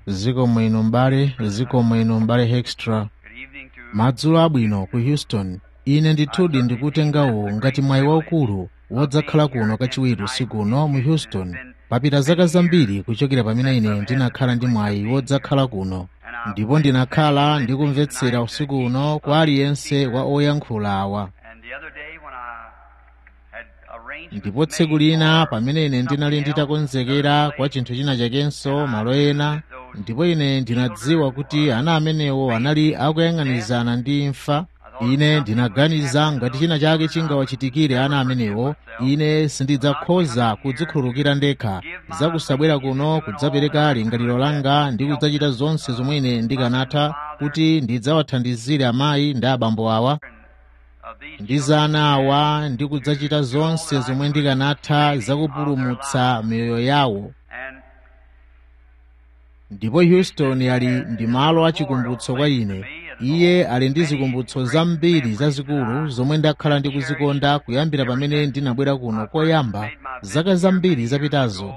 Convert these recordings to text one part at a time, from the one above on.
zikomo ino m'bale zikomo ino m'bale hextra madzulo abwino ku houston ine ndithudi ndikutengawo ngati mwayi waukulu wodzakhala kuno kachiwiri usiku uno mu houston papita zaka zambiri kuchokera pamene ine ndinakhala ndi mwayi wodzakhala kuno ndipo ndinakhala ndikumvetsera usiku uno kwa aliyense wa oyankhula awa ndipo tsiku lina pamene ine ndinali nditakonzekera kwa chinthu china chakenso malo ena ndipo ine ndinadziwa kuti ana amenewo anali akuyang'anizana ndi imfa ine ndinaganiza ngati china chake chingawachitikire ana amenewo ine sindidzakhoza kudzikhululukira ndekha zakusabwera kuno kudzapereka lingaliro langa ndi kudzachita zonse zomwe ine ndikanatha kuti ndidzawathandizire amayi ndi abambo awa ndi za ana awa ndi kudzachita zonse zomwe ndikanatha zakupulumutsa miyoyo yawo ndipo houston ali ndi malo achikumbutso kwa ine iye ali ndi zikumbutso zambiri zazikulu zomwe ndakhala ndikuzikonda kuyambira pamene ndinabwera kuno koyamba zaka zambiri zapitazo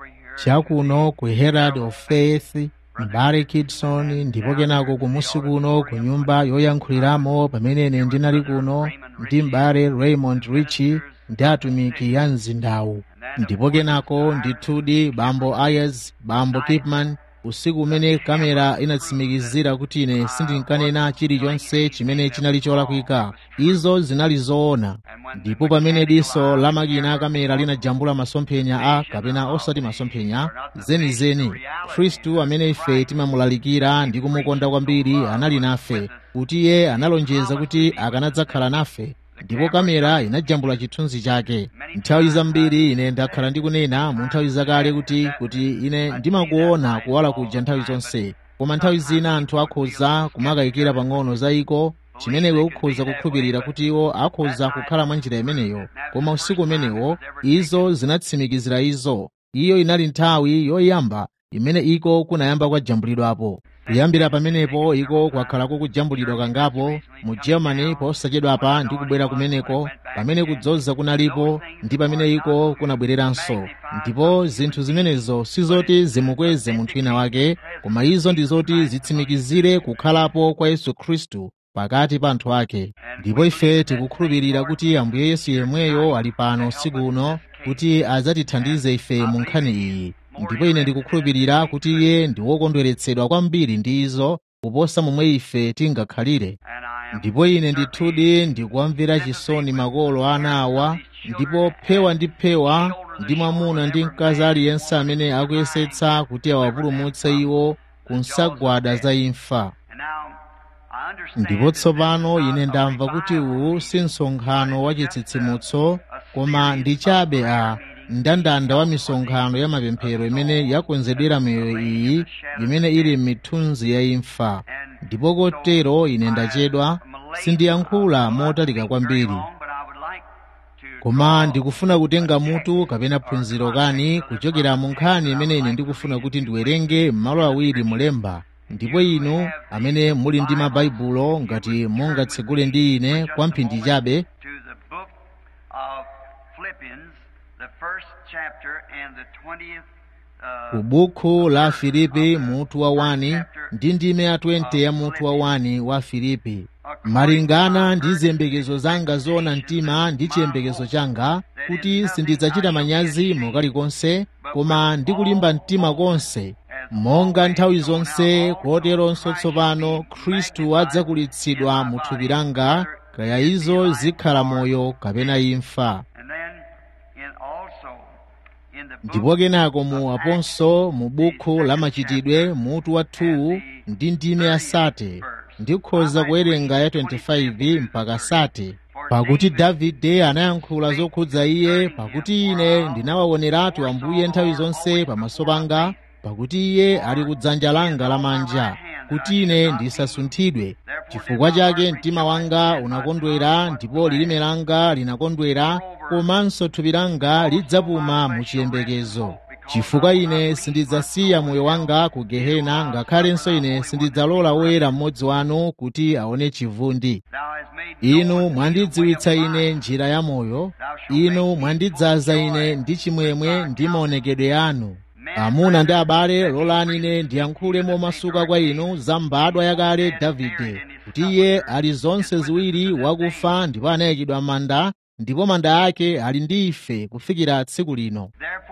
chakuno ku herald of faith mbale kidson ndipo kenako kumusi kuno ku nyumba yoyankhuliramo pamene ine ndinali kuno ndi mbale raymond richi ndi atumiki ya mzindawu ndipo kenako ndithudi bambo ayers bambo kipman usiku umene kamera inatsimikizira kuti ine sindinkanena chilichonse chimene chinali cholakwika izo zinali zoona ndipo pamene diso la makina a kamera linajambula masomphenya a kapena osati masomphenya zenizeni khristu amene ife timamulalikira ndi kumukonda kwambiri anali nafe kuti iye analonjeza kuti akanadzakhala nafe ndipo kamera inajambula chithunzi chake nthawi zambiri ine ndakhala ndikunena mu nthawi zakale kuti kuti ine ndimakuona kuwala kuja nthawi zonse koma nthawi zina anthu akhoza kumakayikira pang'ono za iko chimene iwe ukhoza kukhulupirira kuti iwo akhoza kukhala mwa njira imeneyo koma usiku umenewo izo zinatsimikizira izo iyo inali nthawi yoyamba imene iko kunayamba kwajambulidwapo kuyambira pamenepo iko kwakhalako kujambulidwa kangapo mu germany posachedwapa ndi kubwera kumeneko pamene kudzoza kunalipo ndi pamene iko kunabwereranso ndipo zinthu zimenezo sizoti zimukweze munthu wina wake koma izo ndi zoti zitsimikizire kukhalapo kwa yesu khristu pakati pa anthu ake ndipo ife tikukhulupirira kuti ambuye yesu yemweyo ali pano usiku uno kuti adzatithandize ife mu nkhani iyi ndipo ine ndikukhulupirira kuti iye ndi wokondweretsedwa kwambiri ndi izo kuposa momwe ife tingakhalire ndipo ine ndithudi ndikuwamvera chisoni makolo ana awa ndipo phewa ndi phewa ndi mwamuna ndi mkazi aliyense amene akuyesetsa kuti awapulumutse iwo ku nsagwada za imfa ndipo tsopano ine ndamva kuti uwu si msonkhano wa chitsitsimutso koma ndi chabe a mndandanda wa misonkhano ya mapemphero imene yakonzedwera miyoyo iyi imene ili m'mithunzi ya imfa ndipo kotero ine ndachedwa sindiyankhula motalika kwambiri koma ndikufuna kutenga mutu kapena phunziro kani kuchokera mu nkhani imene ine ndikufuna kuti ndiwerenge m'malo awiri mulemba ndipo inu amene muli ndi mabaibulo ngati mungatsegule ndi ine kwa mphindi chabe ku bukhu la filipi mutu wa 1 ndi ndime ya 20 ya mutu wa 1 wa filipi malingana ndi ziyembekezo zanga zoona mtima ndi chiyembekezo changa kuti sindidzachita manyazi mokalikonse koma ndi kulimba mtima konse monga nthawi zonse koteronso tsopano khristu adzakulitsidwa mu thupi langa kaya izo zikhala moyo kapena imfa ndipo kenako mu aponso mu bukhu la machitidwe mutu wa 2 ndi ndime ya sate ndikhoza kuwerenga ya 25 mpaka sate pakuti davide anayankhula zokhudza iye pakuti ine ndinawaoneratu ambuye nthawi zonse pamaso panga pakuti iye ali kudzanja langa lamanja kuti ine ndisasunthidwe chifukwa chake mtima wanga unakondwera ndipo lilime langa linakondwera komanso thupi langa lidzapuma mu chiyembekezo chifukwa ine sindidzasiya moyo wanga ku gehena ngakhalenso ine sindidzalola woyera mmodzi wanu kuti aone chivundi inu mwandidziwitsa ine njira ya moyo inu mwandidzaza ine ndi chimwemwe ndi maonekedwe anu amuna ndi abale lolani ine ndiyankhule momasuka kwa inu za mbadwa yakale davide kuti iye ali zonse ziwiri wakufa ndipo anayikidwa m'manda ndipo manda ake ali ndi ife kufikira tsiku lino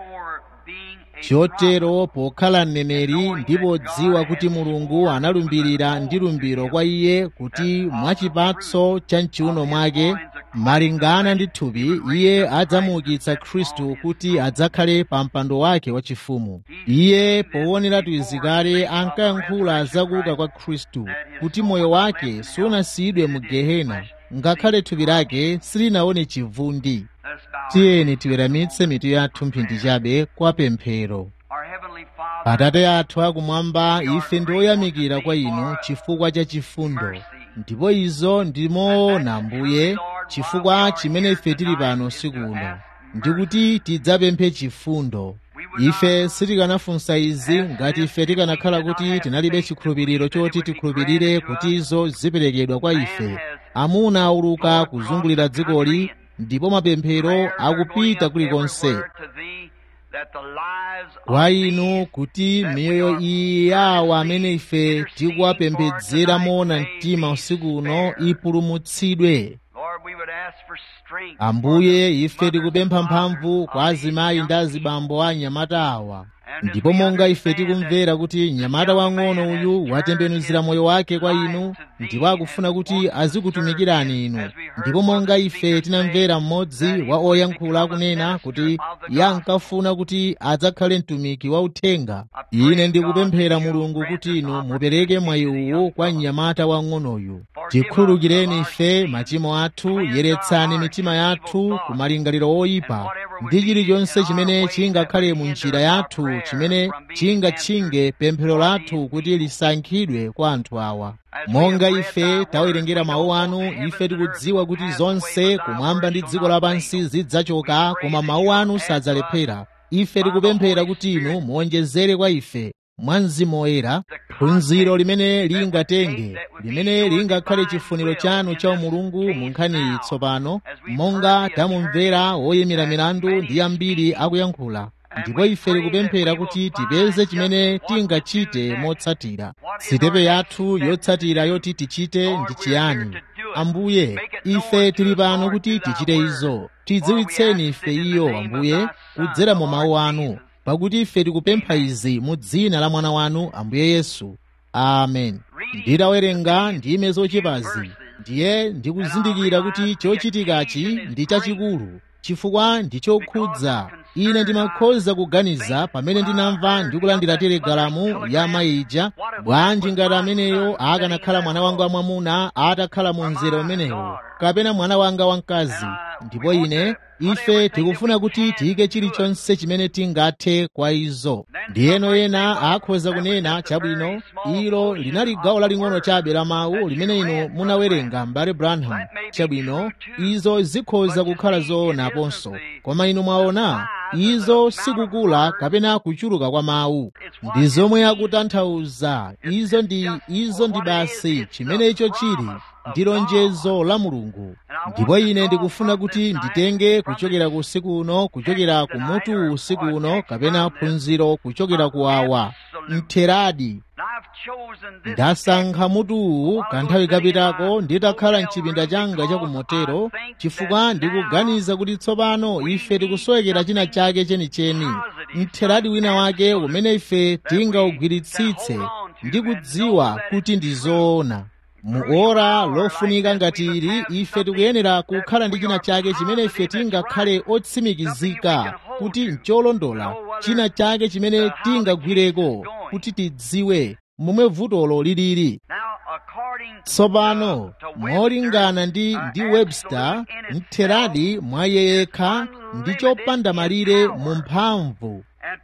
chotero pokhala mneneri ndipo dziwa kuti mulungu analumbirira ndi lumbiro kwa iye kuti mwachipatso cha mchiuno mwake malingana ndi thupi iye adzamuukitsa khristu kuti adzakhale pa mpando wake wachifumu iye powoneratu izikale ankayankhula zakuuka kwa khristu kuti moyo wake sunasiyidwe mu gehena ngakhale thupi lake silinaone chivundi tiyeni tiweramitse mitu yathu mphindi chabe kwa pemphero atate athu akumwamba ife ndi oyamikira kwa inu chifukwa cha chifundo ndipo izo ndimoona mbuye chifukwa chimene ife tili pano usiku uno ndikuti tidzapemphe chifundo ife sitikanafunsa izi ngati ife tikanakhala kuti tinalibe chikhulupiriro choti tikhulupirire kuti izo ziperekedwa kwa ife amuna auluka kuzungulira dzikoli ndipo mapemphero akupita kulikonse kwa inu kuti miyoyo iyi yawo amene ife tikuwapembedzera moona mtima usiku uno ipulumutsidwe ambuye ife tikupempha mphamvu kwa azimayi ndi azibambo a anyamata awa ndipo monga ife tikumvera kuti mnyamata wang'ono uyu watembenuzira moyo wake kwa inu ndipo akufuna kuti azikutumikirani inu ndipo monga ife tinamvera mmodzi wa oyankhula akunena kuti iye ankafuna kuti adzakhale mtumiki wa uthenga ine ndikupemphera mulungu kuti inu mupereke mwayi uwu kwa mnyamata wang'onoyu tikhululukireni ife machimo athu yeretsani mitima yathu ku malingaliro oyipa ndi chilichonse chimene chingakhale mu njira yathu chimene chingatchinge pemphero lathu kuti lisankhidwe kwa anthu awa monga ife tawerengera mawu anu ife tikudziwa kuti zonse kumwamba ndi dziko lapansi zidzachoka koma mawu anu sadzalephera ife tikupemphera kuti inu muonjezere kwa ife mwa mzimu woyera phunziro limene lingatenge limene lingakhale chifuniro chanu cha umulungu mu nkhani iyi tsopano monga tamumvera woyimira milandu ndi ambiri akuyankhula ndipo ife tikupemphera kuti tipeze chimene tingachite motsatira sitepe yathu yotsatira yoti tichite ndi chiyani ambuye ife tili pano kuti tichite izo tidziwitseni ife iyo ambuye kudzera mu mawu anu pakuti ife tikupempha izi mu dzina la mwana wanu ambuye yesu amen nditawerenga ndime zochepazi ndiye ndikuzindikira kuti chochitikachi ndi chachikulu chifukwa ndi chokhudza ine ndimakhoza kuganiza pamene ndinamva ndikulandira telegalamu ya mayija bwanji ngati ameneyo akanakhala mwana wanga wamwamuna atakhala mu mzere umenewo kapena mwana wanga wamkazi ndipo ine ife tikufuna kuti tiyike chilichonse chimene tingathe kwa izo ndiyeno ena akhoza kunena chabwino ilo linali gawo laling'ono chabe la mawu limene inu munawerenga mbale branham chabwino izo zikhoza kukhala zoona aponso koma inu mwaona izo sikukula kapena kuchuluka kwa mawu ndi zomwe akutanthauza izo ndi izo ndi basi chimene icho chili ndi lonjezo la mulungu ndipo ine ndikufuna kuti nditenge kuchokera ku usiku uno kuchokera ku mutu usiku uno kapena phunziro kuchokera ku awa mtheradi ndasankha mutuwu kanthawi kapitako nditakhala mchipinda changa cha kumotero chifukwa ndikuganiza kuti tsopano ife tikusowekera china chake chenicheni mtheradi wina wake umene ife tingaugwiritsitse ndi kudziwa kuti ndi zoona mu ora lofunika ngati ili ife tikuyenera kukhala ndi china chake chimene ife tingakhale otsimikizika kuti ncholondola china chake chimene tingagwireko kuti tidziwe momwe vutolo lilili tsopano molingana ndi ndi webster mtheradi mwa iye yekha ndi chopanda malire mu mphamvu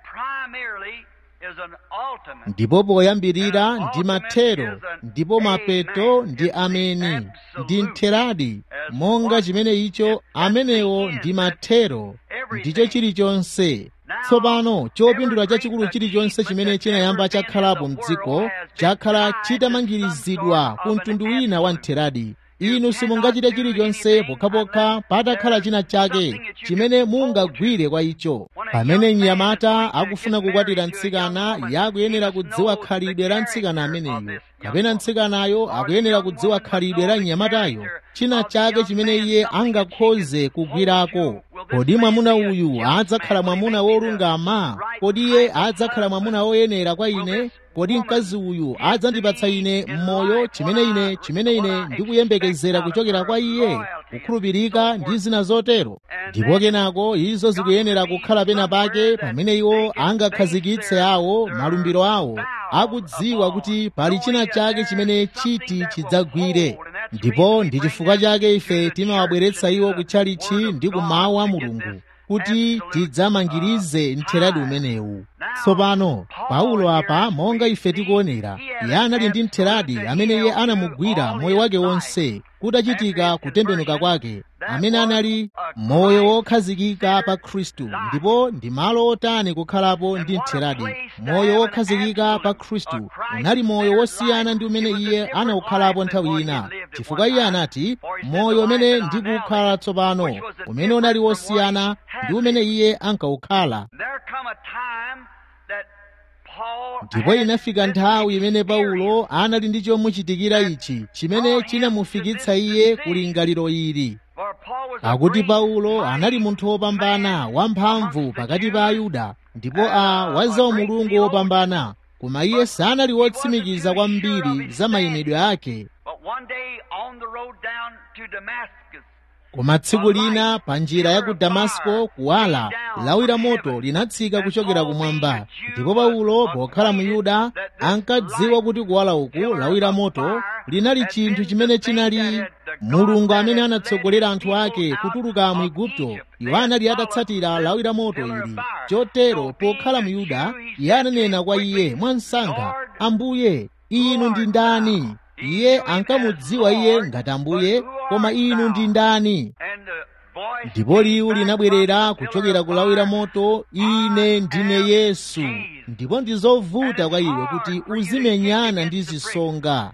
ndipo poyambirira ndi mathero ndipo mapeto ndi ameni ndi mtheradi monga chimene icho amenewo ndi mathero ndicho chilichonse tsopano chopindula chachikulu chilichonse chimene chinayamba chakhalapo mdziko chakhala chitamangirizidwa ku mtundu wina wa mtheradi inu simungachite chilichonse pokhapokha patakhala china chake chimene mungagwire kwa icho pamene mnyamata akufuna kukwatira mtsikana yakuyenera kudziwa khalidwe la mtsikana ameneyo kapena mtsikanayo akuyenera kudziwa khalidwe la mnyamatayo china chake chimene iye angakhoze kugwirako kodi mwamuna uyu adzakhala mwamuna wolungama kodi iye adzakhala mwamuna woyenera kwa ine kodi mkazi uyu adzandipatsa ine mmoyo chimene ine chimene ine ndikuyembekezera kuchokera kwa iye kukhulupirika ndi zina zotero ndipo kenako izo zikuyenera kukhala pena pake pamene iwo angakhazikitse awo malumbiro awo akudziwa kuti pali china chake chimene chiti chidzagwire ndipo ndi chifukwa chake ife timawabweretsa iwo kutchalichi ndi kumawu a mulungu kuti tidzamangirize mtheradi umenewu tsopano paulo apa monga ife tikuonera iye anali ndi mtheradi amene iye anamugwira moyo wake wonse kutachitika kutembenuka kwake amene anali moyo wokhazikika pa khristu ndipo ndi malo otani kukhalapo ndi mtheradi moyo wokhazikika pa khristu unali moyo wosiyana ndi umene iye anawukhalapo nthawi ina chifukwa iye anati moyo umene ndikukhala tsopano umene unali wosiyana ndi umene iye ankawukhala ndipo inafika nthawi imene paulo anali ndi chomuchitikira ichi chimene chinamufikitsa iye kulingaliro ili akuti paulo anali munthu wopambana wamphamvu pakati pa ayuda ndipo a wazawo mulungu wopambana koma iye sanali wotsimikiza kwambiri za mayimidwe ake koma tsiku lina pa njira ya ku damasko kuwala lawi la moto linatsika kuchokera kumwamba ndipo paulo pokhala mu yuda ankadziwa kuti kuwala uku lawi la moto linali chinthu chimene chinali mulungu amene anatsogolera anthu ake kutuluka mu igupto iwo anali atatsatira lawi la moto ili chotero pokhala mu yuda iye ananena kwa iye mwansanga ambuye inu ndi ndani iye ankamudziwa iye ngati ambuye koma inu ndi ndani ndipo liwu linabwerera kuchokera ku lawi la moto ine ndine yesu ndipo ndi zovuta kwa iwe kuti uzimenyana ndi zisonga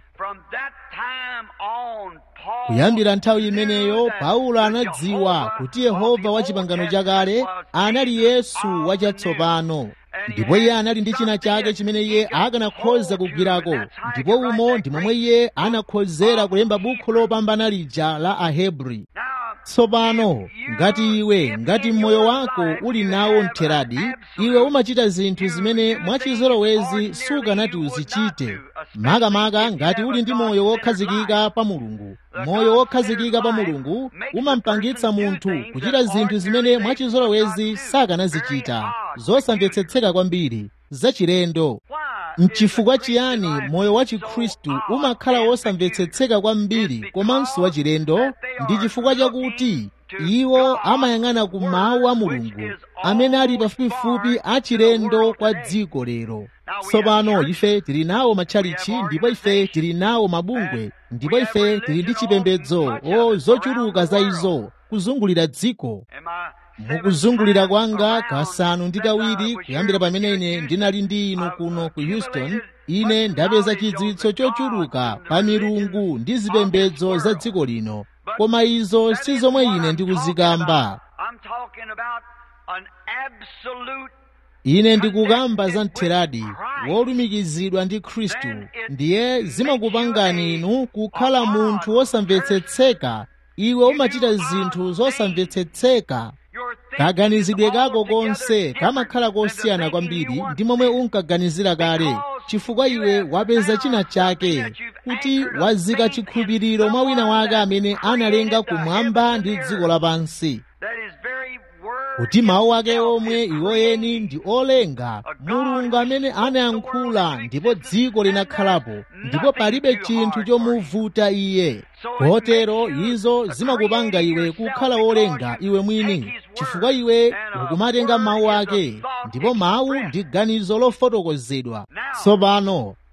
kuyambira nthawi imeneyo paulo anadziwa kuti yehova wa chipangano chakale anali yesu wachatsopano ndipo iye anali ndi china chake chimene iye akanakhoza kugwirako ndipo umo ndi momwe iye anakhozera kulemba bukhu lopambana lija la ahebri tsopano ngati iwe ngati mmoyo wako uli nawo mtheradi iwe umachita zinthu zimene mwachizolowezi sukanati uzichite makamaka ngati uli ndi moyo wokhazikika pa mulungu moyo wokhazikika pa mulungu umampangitsa munthu kuchita zinthu zimene mwachizolowezi sakanazichita zosamvetsetseka kwambiri zachilendo mchifukwa chiyani moyo wa chikhristu umakhala wosamvetsetseka kwambiri komanso wachilendo ndi chifukwa chakuti iwo amayang'ana ku mawu a mulungu amene ali pafupifupi achilendo kwa dziko lero tsopano ife tili nawo matchalichi ndipo ife tili nawo mabungwe ndipo ife tili ndi chipembedzo o zochuluka za izo kuzungulira dziko mukuzungulira kwanga kasanu ndi kawiri kuyambira pamene ine ndinali ndi inu kuno ku houston ine ndapeza chidziwitso chochuluka pa milungu ndi zipembedzo za dziko lino koma izo si zomwe ine ndikuzikamba ine ndikukamba za mtheradi wolumikizidwa ndi khristu ndiye zimakupangani inu kukhala munthu wosamvetsetseka iwe umachita zinthu zosamvetsetseka kaganizidwe kako konse kamakhala kosiyana kwambiri ndi momwe unkaganizira kale chifukwa iwe wapeza china chake kuti wazika chikhulupiriro mwa wina wake amene analenga kumwamba ndi dziko lapansi kuti mawu ake omwe iwoyeni ndi olenga mulungu amene anayankhula ndipo dziko linakhalapo ndipo palibe chinthu chomuvuta iye kotero izo zimakupanga iwe kukhala wolenga iwe mwini chifukwa iwe ukumatenga mawu ake ndipo mawu ndi ganizo lofotokozedwa tsopano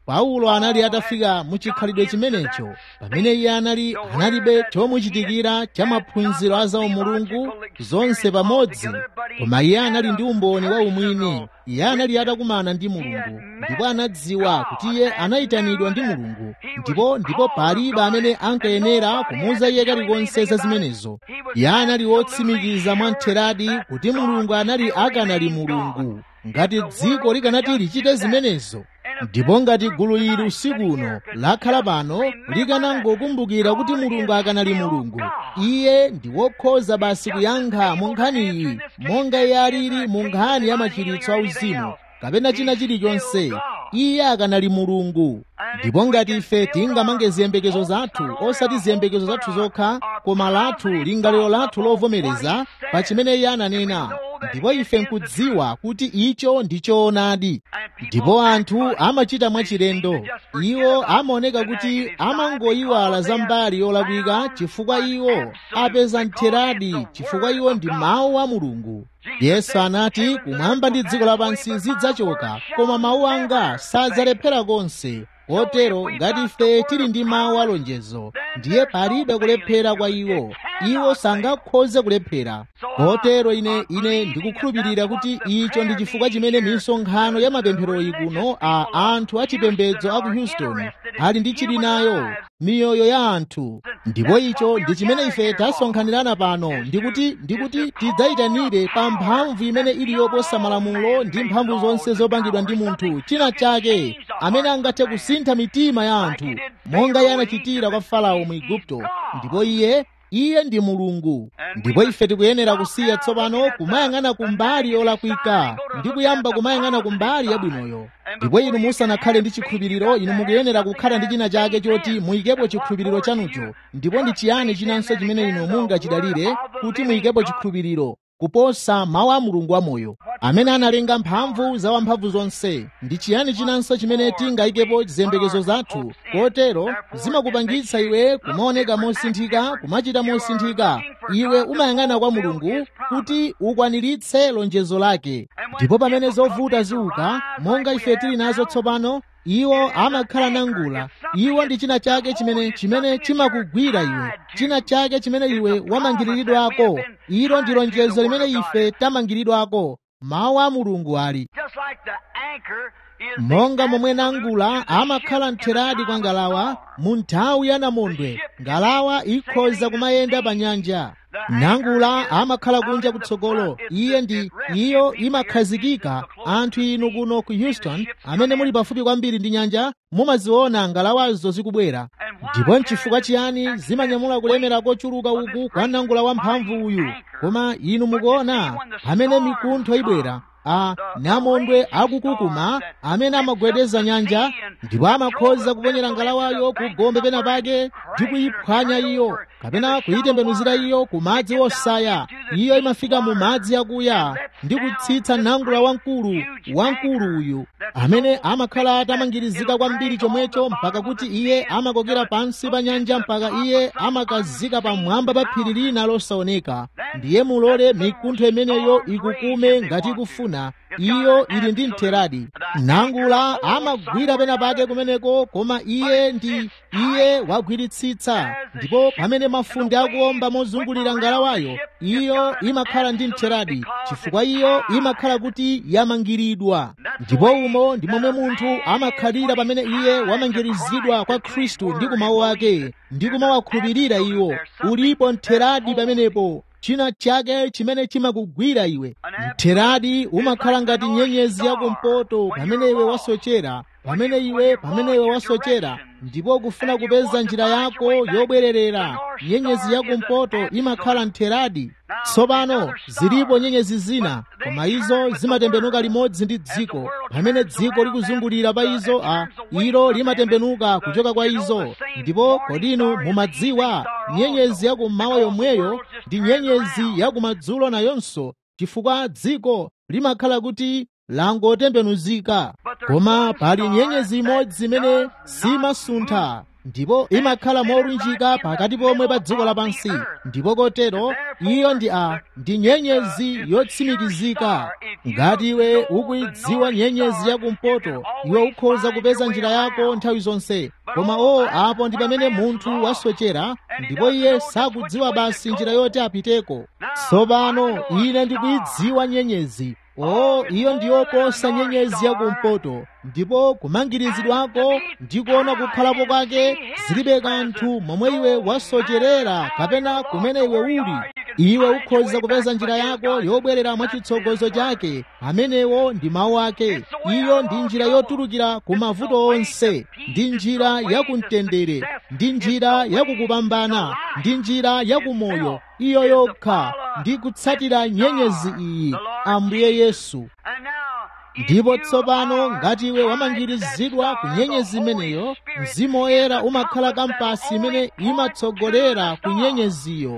paulo anali atafika mu chikhalidwe chimenecho pamene iye anali analibe chomuchitikira cha maphunziro a zaumulungu zonse pamodzi koma iye anali ndi umboni wa umwini iye anali atakumana ndi mulungu ndipo anadziwa kuti iye anayitanidwa ndi mulungu ndipo ndipo palibe amene ankayenera kumuuza iye kalikonse za zimenezo iye anali wotsimikiza mwamtheradi kuti mulungu anali akanali mulungu ngati dziko likanati lichite zimenezo ndipo ngati gulu ili usiku uno lakhala pano likanangokumbukira kuti mulungu akanali mulungu iye ndi wokhoza basi kuyankha mu nkhani iyi monga iye alili mu nkhani ya machiritso auzimu kapena china chilichonse iye akanali mulungu ndipo ngati ife tingamange ziyembekezo zathu osati ziyembekezo zathu zokha koma lathu lingaliro lathu lovomereza pa chimene iye ananena ndipo ife nkudziwa kuti icho ndi choonadi ndipo anthu amachita mwachilendo iwo amaoneka kuti amangoyiwala za mbali yolakwika chifukwa iwo apeza mtheradi chifukwa iwo ndi mawu a mulungu yesu anati kumwamba ndi dziko lapansi zidzachoka koma mawu anga sadzalephera konse kotero ngati ife tili ndi mawu alonjezo ndiye palibe kulephera kwa iwo iwo sangakhoze kulephera kotero ine ine ndikukhulupirira kuti icho ndi chifukwa chimene misonkhano ya mapempheroyi kuno a anthu achipembedzo a ku houston ali ndi chili nayo miyoyo ya anthu ndipo icho ndi chimene ife tasonkhanirana pano ndikuti ndikuti tidzayitanire pa mphamvu imene ili yoposa malamulo ndi mphamvu zonse zopangidwa ndi munthu china chake amene angathe kusintha mitima ya anthu monga iye anachitira kwa farao mu igupto ndipo iye iye ndi mulungu ndipo ife tikuyenera kusiya tsopano kumayang'ana kumbali yolakwika ndi kuyamba kumayang'ana kumbali yabwinoyo ndipo inu musanakhale ndi chikhulupiriro inu mukuyenera kukhala ndi china chake choti muyikepo chikhulupiriro chanucho ndipo ndi chiyani chinanso chimene inu mungachidalire kuti muyikepo chikhulupiriro kuposa mawu a mulungu wamoyo amene analenga mphamvu za wamphamvu zonse ndi chiyani chinanso chimene tingayikepo ziyembekezo zathu kotero zimakupangitsa iwe kumaoneka mosinthika kumachita mosinthika iwe umayang'ana kwa mulungu kuti ukwaniritse lonjezo lake ndipo pamene zovuta ziuka monga ife tili nazo tsopano iwo amakhala nangula iwo ndi china chake chimene chimene chimakugwira iwe china chake chimene iwe wamangiriridwako ilo ndi lonjezo limene ife tamangiridwako mawu a mulungu ali monga momwe nangula amakhala mtheradi kwa ngalawa mu nthawi ya namondwe ngalawa ikhoza kumayenda pa nyanja nangula amakhala kunja kutsogolo iye ndi iyo imakhazikika anthu inu kuno ku houston amene muli pafupi kwambiri ndi nyanja mumaziona ngalawazo zikubwera ndipo nchifukwa chiyani zimanyamula kulemera kochuluka uku kwa nangula wamphamvu uyu koma inu mukuona amene mikuntho ibwera a namondwe akukukuma amene amagwedeza nyanja ndipo amakhoza kuponyera ngalawayo ku gombe pena pake ndi kuyiphwanya iyo kapena kuyitembenuzira iyo ku madzi osaya iyo imafika mu madzi akuya ndi kutsitsa nangula wamkulu wamkulu uyu amene amakhala atamangirizika kwambiri chomwecho mpaka kuti iye amakokera pansi pa nyanja mpaka iye amakazika pamwamba pa phiri lina losaoneka ndiye mulole mikuntho imeneyo ikukume ngati ikufuna iyo ili ndi mtheradi nangula amagwira pena pake kumeneko koma iye ndi iye wagwiritsitsa ndipo pamene mafunde akuomba mozungulira ngalawayo iyo imakhala ndi mtheradi chifukwa iyo imakhala kuti yamangiridwa ndipo umo ndi momwe munthu amakhalira pamene iye wamangirizidwa kwa khristu ndi kumawu ake ndi kumawakhulupirira iwo ulipo mtheradi pamenepo china chake chimene chimakugwira iwe mtheradi umakhala ngati nyenyezi yakumpoto pamene iwe wasochera pamene iwe pamene iwe wasochera ndipo kufuna kupeza njira yako yobwererera nyenyezi yakumpoto imakhala mtheradi tsopano zilipo nyenyezi zina koma izo zimatembenuka limodzi ndi dziko pamene dziko likuzungulira pa izo a ilo limatembenuka kuchoka kwa izo ndipo kodinu mumadziwa nyenyezi yakummawa yomweyo ndi nyenyezi yakumadzulo nayonso chifukwa dziko limakhala kuti langotembenuzika koma pali nyenyezi imodzi imene simasuntha ndipo imakhala molunjika pakati pomwe pa dziko lapansi ndipo kotero iyo ndi a ndi nyenyezi yotsimikizika ngati iwe ukuidziwa nyenyezi yakumpoto iwe ukhoza kupeza njira yako nthawi zonse koma o apo ndi pamene munthu wasochera ndipo iye sakudziwa basi njira yoti apiteko tsopano ine ndikuidziwa nyenyezi o iyo ndiyoposa nyenyezi yakumpoto ndipo kumangirizidwako ndi kuona kukhalapo kwake zilibe kanthu momwe iwe wasocherera kapena kumene iwe uli iwe ukhoza kupeza njira yako yobwerera mwachitsogozo chake amenewo ndi mawu ake iyo ndi njira yotulukira ku mavuto onse ndi njira yakumtendere ndi njira yakukupambana ndi njira yakumoyo iyo yokha ndi kutsatira nyenyezi iyi ambuye yesu ndipo tsopano ngati iwe wamangirizidwa ku nyenyezi imeneyo mzimu woyera umakhala kampasi imene imatsogolera ku nyenyeziyo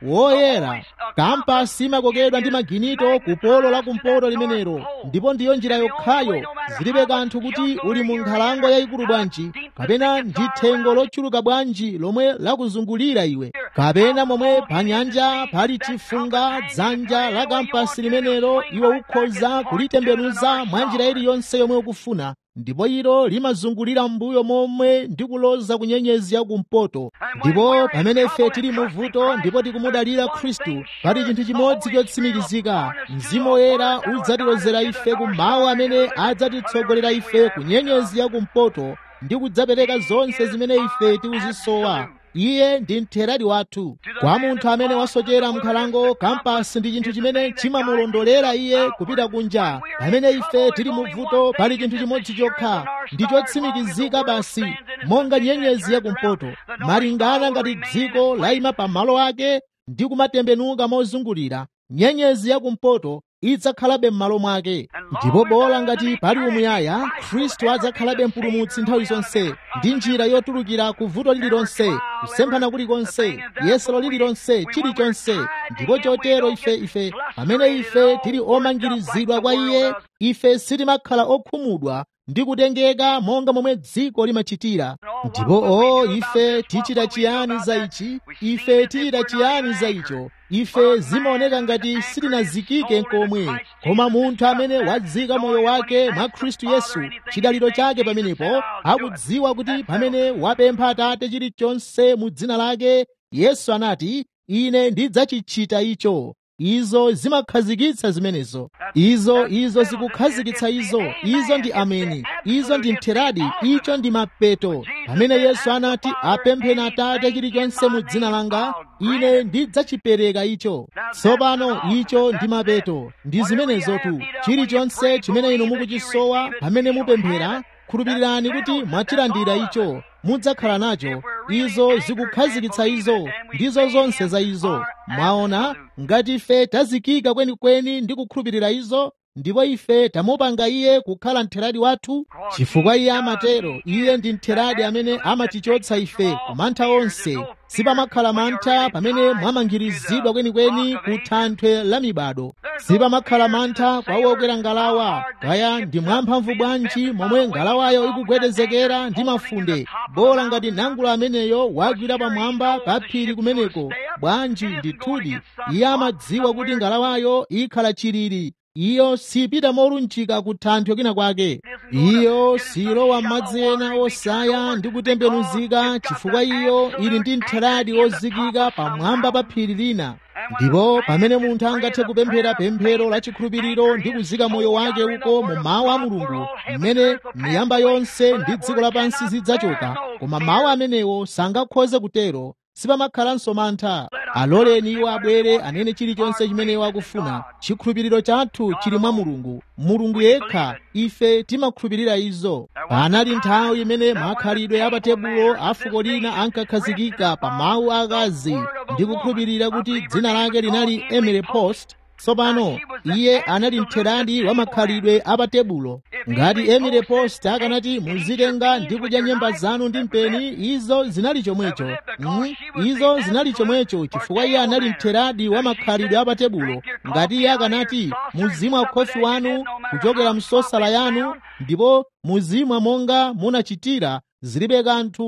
woyera kampasi imakokedwa ndi maginito ku polo la kumpoto limenelo ndipo ndiyo njira yokhayo zilibe kanthu kuti uli mu nkhalango yayikulu bwanji kapena ndi thengo lochuluka bwanji lomwe lakuzungulira iwe kapena momwe pa nyanja pali chifunga dzanja la kampasi limenelo iwe ukhoza kulitembenuza mwa njira iliyonse yomwe ukufuna ndipo ilo limazungulira mbuyo momwe ndi kuloza ku nyenyezi yakumpoto ndipo pamene ife tili mu vuto ndipo tikumudalira khristu pali chinthu chimodzi chotsimikizika mzimu woyera udzatilozera ife ku mawu amene adzatitsogolera ife ku nyenyezi yakumpoto ndi kudzapereka zonse zimene ife tikuzisowa iye ndi mtheradi wathu kwa munthu amene wasochera mkhalango kampasi ndi chinthu chimene chimamulondolera iye kupita kunja pamene ife tili mu vuto pali chinthu chimodzi chokha ndi chotsimikizika basi monga nyenyezi yakumpoto malingana ngati dziko layima pa malo ake ndi kumatembenuka mozungulira nyenyezi yakumpoto idzakhalabe m'malo mwake ndipo bola ngati pali umuyaya khristu adzakhalabe mpulumutsi nthawi zonse ndi njira yotulukira ku vuto lililonse kusemphana kulikonse yesero lililonse chilichonse ndipo chotero ife ife pamene ife tili omangirizidwa kwa iye ife sitimakhala okhumudwa ndi kutengeka monga momwe dziko limachitira ndipo o ife tichita chiyani za ichi ife tichita chiyani za icho ife zimaoneka ngati sitinazikike nkomwe koma munthu amene wadzika moyo wake mwa khristu yesu chidaliro chake pamenepo akudziwa kuti pamene wapempha atate chilichonse mu dzina lake yesu anati ine ndidzachichita icho izo zimakhazikitsa zimenezo izo izo zikukhazikitsa izo izo ndi ameni izo ndi mtheradi icho ndi mapeto pamene yesu anati apempheni atate chilichonse mu dzina langa ine ndidzachipereka icho tsopano icho ndi mapeto ndi zimenezotu chilichonse chimene inu mukuchisowa pamene mupemphera khulupirirani kuti mwachilandira icho mudzakhala nacho izo zikukhazikitsa izo ndizo zonse za izo mwaona ngati ife tazikika kwenikweni ndi kukhulupirira izo ndipo ife tamupanga iye kukhala mtheradi wathu chifukwa iye amatero iye ndi mtheradi amene amatichotsa ife ku mantha onse sipamakhala mantha pamene mwamangirizidwa kwenikweni ku thanthwe la mibado sipamakhala mantha kwa wokwera ngalawa kaya ndi mwamphamvu bwanji momwe ngalawayo ikugwedezekera ndi mafunde bola ngati nangula ameneyo wagwira pamwamba pa phiri kumeneko bwanji ndithudi iye amadziwa kuti ngalawayo ikhala chilili iyo sipita molunjika ku thanthwe kwina kwake iyo silowa m'madzi ena osaya ndi kutembenuzika chifukwa iyo ili ndi mtheradi wozikika pamwamba pa phiri lina ndipo pamene munthu angathe kupemphera pemphero la chikhulupiriro ndi kuzika moyo wake uko mu mawu a mulungu mmene miyamba yonse ndi dziko lapansi zidzachoka koma mawu amenewo sangakhoze kutero sipamakhalanso mantha aloleni iwo abwere anene chilichonse chimene iwo akufuna chikhulupiriro chathu chili mwa mulungu mulungu yekha ife timakhulupirira izo panali nthawi imene makhalidwe a patebulo a fuko lina ankakhazikika pa mawu akazi ndi kukhulupirira kuti dzina lake linali emily post tsopano iye anali mtheradi wa makhalidwe a patebulo ngati emily post akanati muzitenga ndi kudya nyemba zanu ndi mpeni izo zinali chomwecho mm, izo zinali chomwecho chifukwa iye anali mtheradi wa makhalidwe a patebulo ngati iye akanati muzimwa khofi wanu kuchokera msosala yanu ndipo muzimwa monga munachitira zilibe kanthu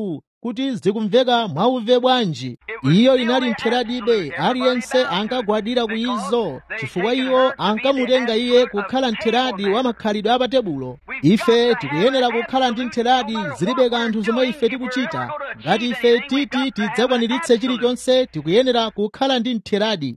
kuti zikumveka mwauve bwanji iyo inali ntheradibe aliyense ankagwadira ku izo chifukwa iwo ankamutenga iye kukhala ntheradi wa makhalidwe apatebulo ife tikuyenera kukhala ndi ntheradi zilibe kanthu zomwe ife tikuchita ngati ife titi tidzakwaniritse chilichonse tikuyenera kukhala ndi ntheradi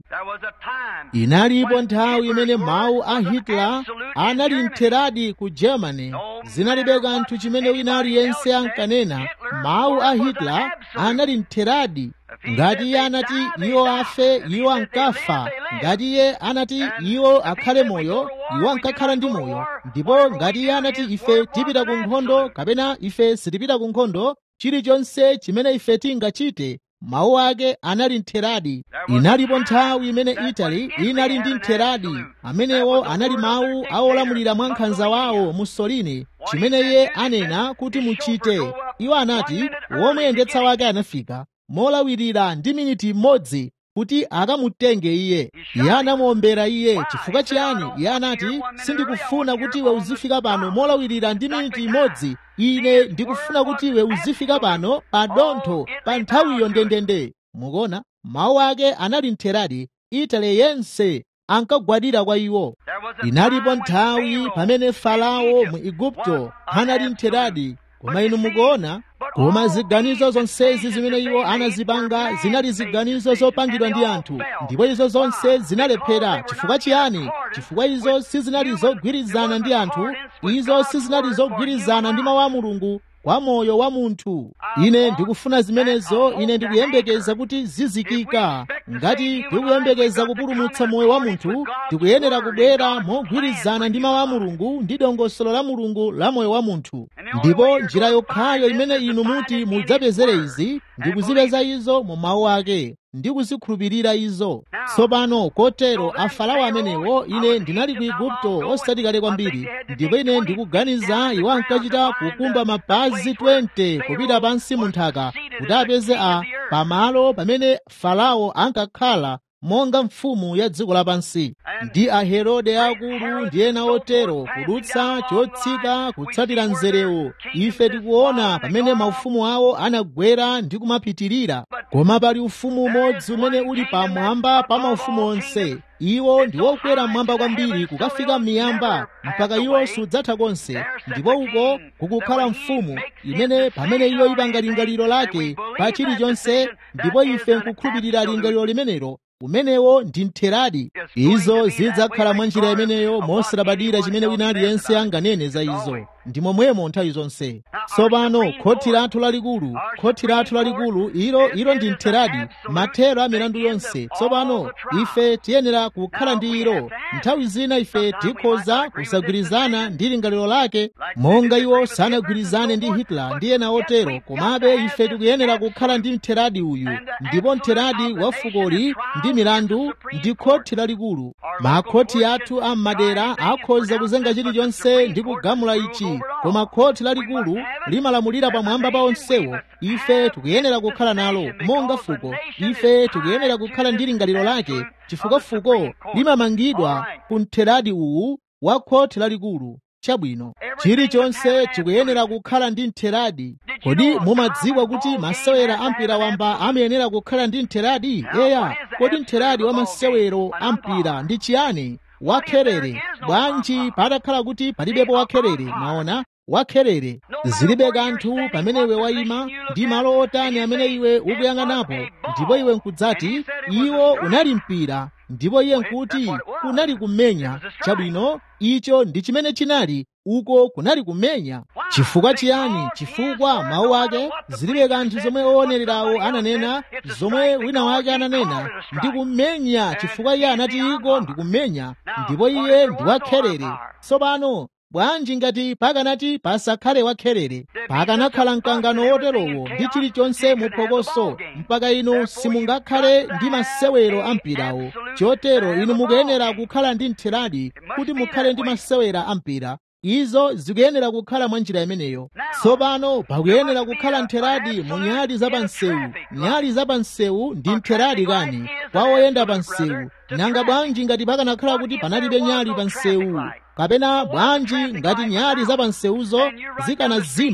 inalipo nthawi imene mawu a hitler anali ntheradi ku germany zinalibe kanthu chimene wina aliyense ankanena mawu a hitler anali ntheradi ngati iye anati iwo afe iwo ankafa ngati iye anati iwo akhale moyo iwo ankakhala ndi moyo ndipo ngati iye anati ife tipita ku nkhondo kapena ife sitipita ku nkhondo chilichonse chimene ife tingachite mawu ake anali ntheradi inalipo nthawi imene italy inali ndi ntheradi amenewo anali mawu awolamulira mwa nkhanza wawo mussolini chimene iye anena kuti muchite iwo anati womuyendetsa wake anafika molawirira ndi miniti imodzi kuti akamutenge iye iye anamuombera iye chifukwa chiyani iye anati sindikufuna kuti iwe uzifika pano molawirira ndi miniti imodzi ine ndikufuna kuti iwe uzifika pano pa dontho pa nthawiyo ndendende mukuona mawu ake anali ntheradi itale yense ankagwadira kwa iwo inalipo nthawi pamene farao mu igupto anali ntheradi koma inu mukuona koma ziganizo zonsezi zimene iwo anazipanga zinali ziganizo zopangidwa ndi anthu ndipo izo zonse zinalephera chifukwa chiyani chifukwa izo sizinali zogwirizana ndi anthu izo sizinali zogwirizana ndi mawu a mulungu kwa moyo wa munthu ine ndikufuna zimenezo ine ndikuyembekeza kuti zizikika ngati tikuyembekeza kupulumutsa moyo wa munthu tikuyenera kubwera mogwirizana ndi mawu a mulungu ndi dongosolo la mulungu la moyo wa munthu ndipo njira yokhayo imene inu muti mudzapezere izi ndikuzipeza izo mu mawu ake ndi kuzikhulupirira izo tsopano kotero afarao amenewo ine ndinali ku igupto osati kale kwambiri ndipo ine ndikuganiza iwo ankachita kukumba mapazi 20 kupita pansi mu nthaka kuti apeze a pamalo pamene farao ankakhala monga mfumu ya dziko lapansi ndi aherode akulu ndi ena otero kudutsa chotsika kutsatira mzerewo ife tikuona pamene maufumu awo anagwera ndi kumapitirira koma pali ufumu umodzi umene uli pamwamba pa maufumu onse iwo ndi wokwera mmwamba kwambiri kukafika miyamba mpaka iwo sudzatha konse ndipo uko kukukhala mfumu imene pamene iyo ipanga lingaliro lake pa chilichonse ndipo ife nkukhulupirira lingaliro limenelo umenewo ndi ntheradi izo zidzakhala mwa njira imeneyo mosalabadira chimene wina aliyense anganene za izo ndi momwemo nthawi zonse tsopano khothi lathu lalikulu khothi lathu lalikulu ilo ilo ndi ntheradi mathero a milandu yonse tsopano ife tiyenera kukhala ndi ilo nthawi zina ife tikhoza kusagwirizana ndi lingaliro lake monga iwo sanagwirizane ndi hitler ndi ena otero komabe ife tikuyenera kukhala ndi ntheradi uyu ndipo ntheradi wa fukoli ndi milandu ndi khothi lalikulu makhoti athu a m'madera akhoza kuzenga chilichonse ndi kugamula ichi koma khoti lalikulu limalamulira pamwamba pa onsewo ife tikuyenera kukhala nalo monga fuko ife tikuyenera kukhala ndi lingaliro lake chifukwa fuko limamangidwa ku ntheradi uwu wa khoti lalikulu chabwino chilichonse chikuyenera kukhala ndi ntheradi kodi mumadziwa kuti masewera ampira wamba amayenera kukhala ndi ntheradi eya kodi ntheradi wa masewero ampira ndi chiyani wakherere bwanji patakhala kuti palibepo wakherere maona wakherere zilibe kanthu pamene iwe wayima ndi malo otani amene iwe ukuyang'anapo ndipo iwe nkudzati iwo unali mpira ndipo iye nkuti kunali kumenya chabwino icho ndi chimene chinali uko kunali kumenya chifukwa chiyani chifukwa mawu ake zilibe kanthu zomwe owonererawo ananena zomwe wina wake ananena ndi kumenya chifukwa iye anati iko ndi kumenya ndipo iye ndi wakherere tsopano bwanji ngati pakanati pasakhale wakherere pakanakhala mkangano woterowo ndi chilichonse muphokoso mpaka inu simungakhale ndi masewero ampirawo chotero inu mukuyenera kukhala ndi ntheradi kuti mukhale ndi masewera ampira izo zikuyenera kukhala mwa njira imeneyo tsopano pakuyenera kukhala ntheradi mu nyali za pansewu nyali za pansewu ndi ntheradi kani kwa oyenda pansewu nanga bwanji ngati pakanakhala kuti panalibe nyali pansewu kapena bwanji ngati nyali za pansewuzo zikanazima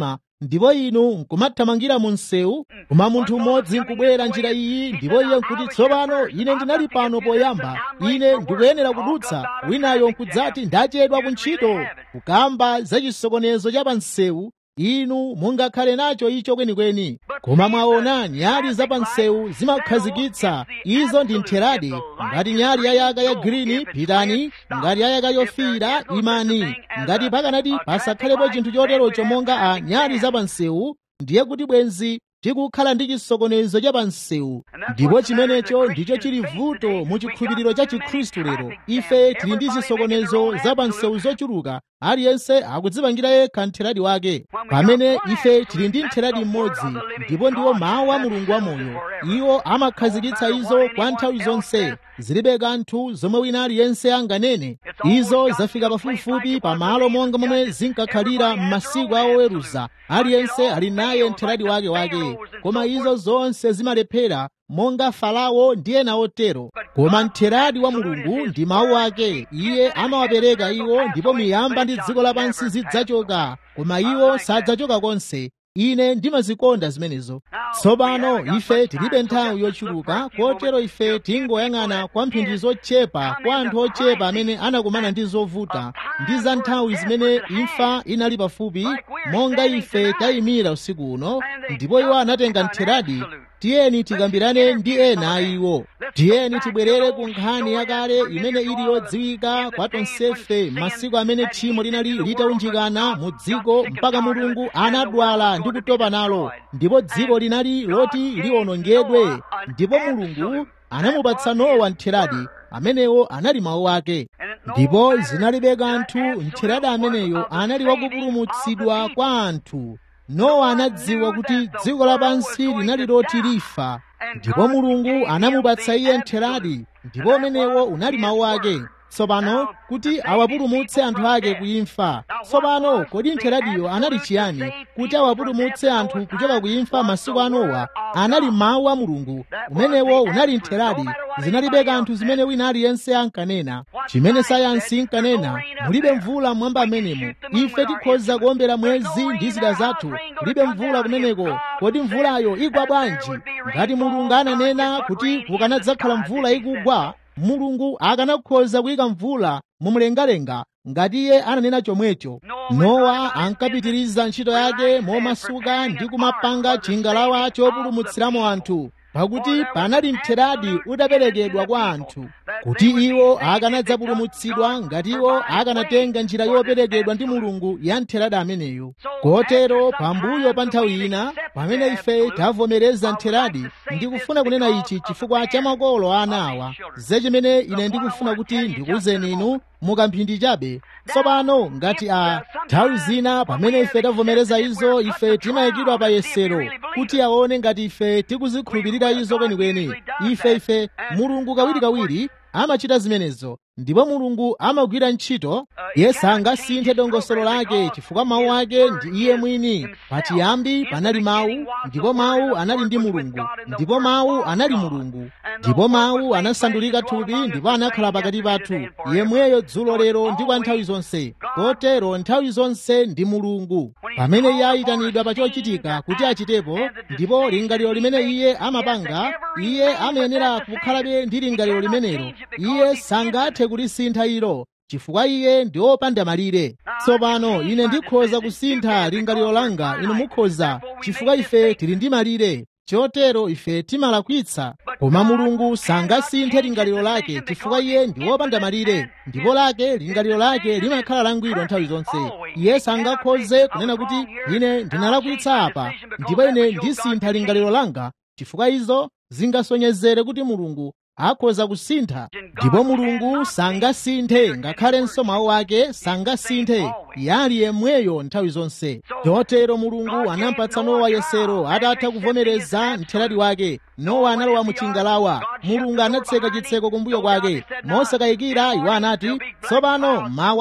ndipo inu nkumathamangira mu msewu koma munthu mmodzi nkubwera njira iyi ndipo iye nkuti tsopano ine ndinali pano poyamba ine ndikuyenera kudutsa winayo nkudzati ndachedwa ku ntchito kukamba za chisokonezo cha pa msewu inu mungakhale nacho icho kwenikweni koma mwaona nyali za pa msewu zimakhazikitsa izo ndi ntheradi ngati nyali yayaka ya girini pitani ngati yayaka yofiira imani ngati pakanati pasakhalepo chinthu choterocho monga a nyali za pa msewu ndiye kuti bwenzi tikukhala ndi chisokonezo cha pa msewu ndipo chimenecho ndicho chili vuto mu chikhulupiriro cha chikhristu lero ife tili ndi zisokonezo za pa msewu zochuluka aliyense akudzipangira yekha ntheradi wake pamene ife tili ndi ntheradi mmodzi ndipo ndiwo mawu a mulungu wamoyo iwo amakhazikitsa izo kwa nthawi zonse zilibe kanthu zomwe wina aliyense anganene izo zafika pafupifupi pamalo monga momwe zinkakhalira m'masiku a oweruza aliyense ali naye ntheradi wake wake koma izo zonse zimalephera monga farao ndi ena otero koma ntheradi wa mulungu ndi mawu ake iye amawapereka iwo ndipo miyamba ndi dziko lapansi zidzachoka koma iwo sadzachoka konse ine ndimazikonda zimenezo tsopano ife tilibe nthawi yochuluka kotero ife tingoyang'ana kwa mphindi zochepa kwa anthu ochepa amene anakumana ndi zovuta ndi za nthawi zimene imfa inali pafupi monga ife tayimira usiku uno ndipo iwo anatenga ntheradi tiyeni tikambirane ndi ena a iwo tiyeni tibwerere ku nkhani yakale imene ili yodziwika kwa tonsefe masiku amene tchimo linali litaunjikana mu dziko mpaka mulungu anadwala ndi kutopa nalo ndipo dziko linali loti liwonongedwe ndipo mulungu anamupatsa nowa ntheradi amenewo anali mawu ake ndipo zinalibe kanthu ntheradi ameneyo anali wakupulumutsidwa kwa anthu nowa anadziwa kuti dziko lapansi linali loti lifa ndipo mulungu anamupatsa iye ntheradi ndipo umenewo unali mawu ake tsopano kuti awapulumutse anthu ake kuimfa tsopano kodi ntheradiyo anali chiyani kuti awapulumutse anthu kuchoka kuimfa masiku a nowa anali mawu a mulungu umenewo unali ntheradi zinalibe kanthu zimene wina aliyense ankanena chimene sayansi inkanena mulibe mvula mwamba amenemo ife tikhoza kuombera mwezi ndi zida zathu kulibe mvula kumeneko kodi mvulayo igwa bwanji ngati mulungu ananena kuti kukanadzakhala mvula ikugwa mulungu akanakhoza kuyika mvula mumlengalenga ngati iye ananena chomwecho nowa ankapitiriza ntchito yake momasuka ndi kumapanga chingalawa chopulumutsiramo anthu pakuti panali mtheradi udaperekedwa kwa anthu kuti iwo akanadzapulumutsidwa ngati iwo akanatenga njira yoperekedwa ndi mulungu ya mtheradi ameneyo kotero pambuyo pa nthawi ina pamene ife tavomereza mtheradi ndikufuna kunena ichi chifukwa cha makolo a anawa zechimene ine ndikufuna kuti ndikuwuzeni inu mukamphindi chabe tsopano ngati a nthawi zina pamene ife tavomereza izo ife timayikidwa pa yesero kuti aone ngati ife tikuzikhulupirira izo kwenikweni ife ife mulungu kawirikawiri amachita zimenezo ndipo mulungu amagwira ntchito iye sangasinthe dongosolo lake chifukwa mawu ake ndi iye mwini pachiyambi panali mawu ndipo mawu anali ndi mulungu ndipo mawu anali mulungu ndipo mawu anasandulika thupi ndipo anakhala pakati pathu yemweyo dzulo lero ndi kwa nthawi zonse kotero nthawi zonse ndi mulungu pamene iye ayitanidwa pa chochitika kuti achitepo ndipo lingaliro limene iye amapanga iye amayenera kukhalabe ndi lingaliro limenelo iye sangathe kulisintha ilo chifukwa iye ndi wopanda malire tsopano ine ndikhoza kusintha lingaliro langa inu mukhoza chifukwa ife tili ndi malire chotero ife timalakwitsa koma mulungu sangasinthe lingaliro lake chifukwa iye ndi wopanda malire ndipo lake lingaliro lake limakhala langwiro nthawi zonse iye sangakhoze kunena kuti ine ndinalakwitsa apa ndipo ine ndisintha lingaliro langa chifukwa izo zingasonyezere kuti mulungu akhoza kusintha ndipo mulungu sangasinthe ngakhalenso mawu ake sangasinthe yali yemweyo nthawi zonse chotero mulungu anampatsa nowa yesero atatha kuvomereza mtheradi wake nowa analowa mu chingalawa mulungu anatseka chitseko kumbuyo kwake mosakayikira iwo anati tsopano mawa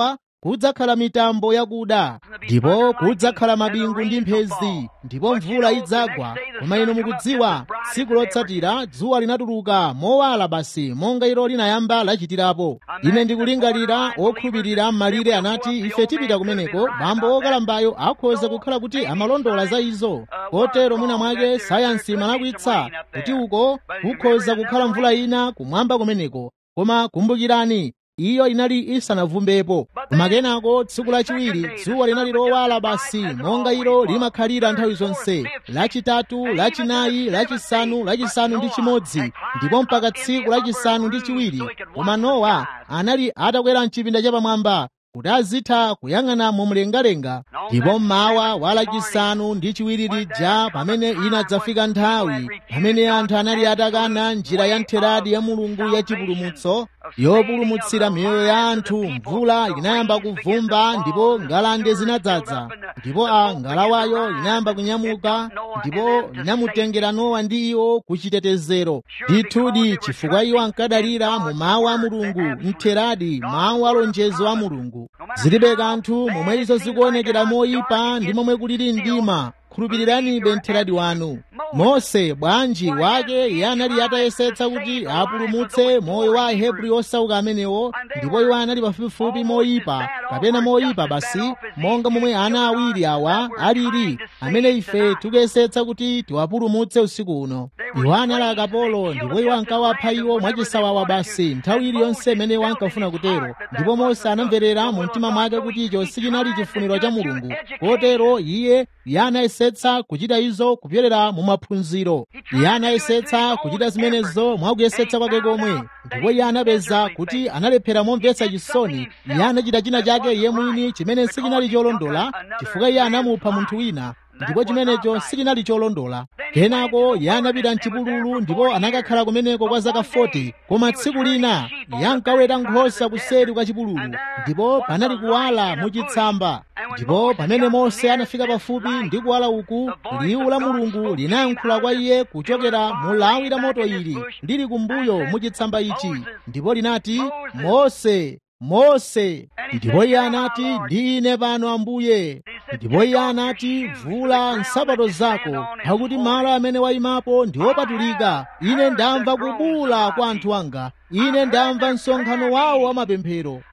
kudzakhala mitambo yakuda ndipo kudzakhala mabingu ndi mphezi ndipo mvula idzagwa koma inu mukudziwa tsiku lotsatira dzuwa linatuluka mowala basi monga ilo linayamba lachitirapo ine ndikulingalira okhulupirira m'malire anati ife tipita kumeneko bambo wokalambayo akhoza kukhala kuti amalondola za izo kotero mwina mwake sayansi imalakwitsa kuti uko kukhoza kukhala mvula ina kumwamba kumeneko koma kumbukirani iyo inali isanavumbepo koma kenako tsiku lachiwiri dzuwa linali lowala basi monga ilo limakhalira nthawi zonse lachitatu lachinayi lachisanu lachisanu ndi chimodzi ndipo mpaka tsiku lachisanu ndi chiwiri koma nowa anali atakwera mchipinda chapamwamba kuti azitha kuyang'ana mumlengalenga ndipo mmawa wa lachisanu ndi chiwiri lija pamene inadzafika nthawi pamene anthu anali atakana njira ya ntheradi ya mulungu ya chipulumutso yopulumutsira miyoyo ya anthu mvula inayamba kuvumba ndipo ngalande zinadzaza ndipo a ngalawayo inayamba kunyamuka ndipo inamutengera nowa ndi iwo ku chitetezero ndithudi chifukwa iwo ankadalira mu mawu a mulungu mtheradi mawu a lonjezo a mulungu zilibe kanthu momwe izo zikuonekera moyipa ndi momwe kulili mdima khulupiriranibe mtheradi wanu mose bwanji wake iye anali atayesetsa kuti apulumutse moyo wa ahebri osauka amenewo ndipo iwo anali pafupifupi moyipa kapena moyipa basi monga momwe ana awiri awa alili amene ife tikuyesetsa kuti tiwapulumutse usiku uno iwo anali akapolo ndipo iwo ankawapha iwo mwachisawawa basi nthawi iliyonse imene iwo ankafuna kutero ndipo mose anamverera mu mtima mwake kuti icho sichinali chifuniro cha mulungu kotero iye iye anayesetsa kuchita izo kupyolera mu maphunziro iye anayesetsa kuchita zimenezo mwakuyesetsa kwake komwe ndipo iye anapeza kuti analephera momvetsa chisoni iye anachita china chake iye mwini chimene sichinali cholondola chifukwa iye anamupha munthu wina ndipo chimenecho sichinali cholondola kenako iye anapita mchipululu ndipo anakakhala kumeneko kwa zaka 40 koma tsiku lina iye ankaweta nkhosa kuseri kwa chipululu ndipo panali kuwala muchitsamba ndipo pamene mose anafika pafupi ndi kuwala uku liwu la mulungu linayankhula kwa iye kuchokera mu lawi la moto ili lili kumbuyo muchitsamba ichi ndipo linati mose mose ndipo iye anati ndi ine pano ambuye ndipo iye anati vula nsapato zako pakuti malo amene wayimapo ndi opatulika ine ndamva kubula kwa anthu anga ine ndamva msonkhano wawo wa mapemphero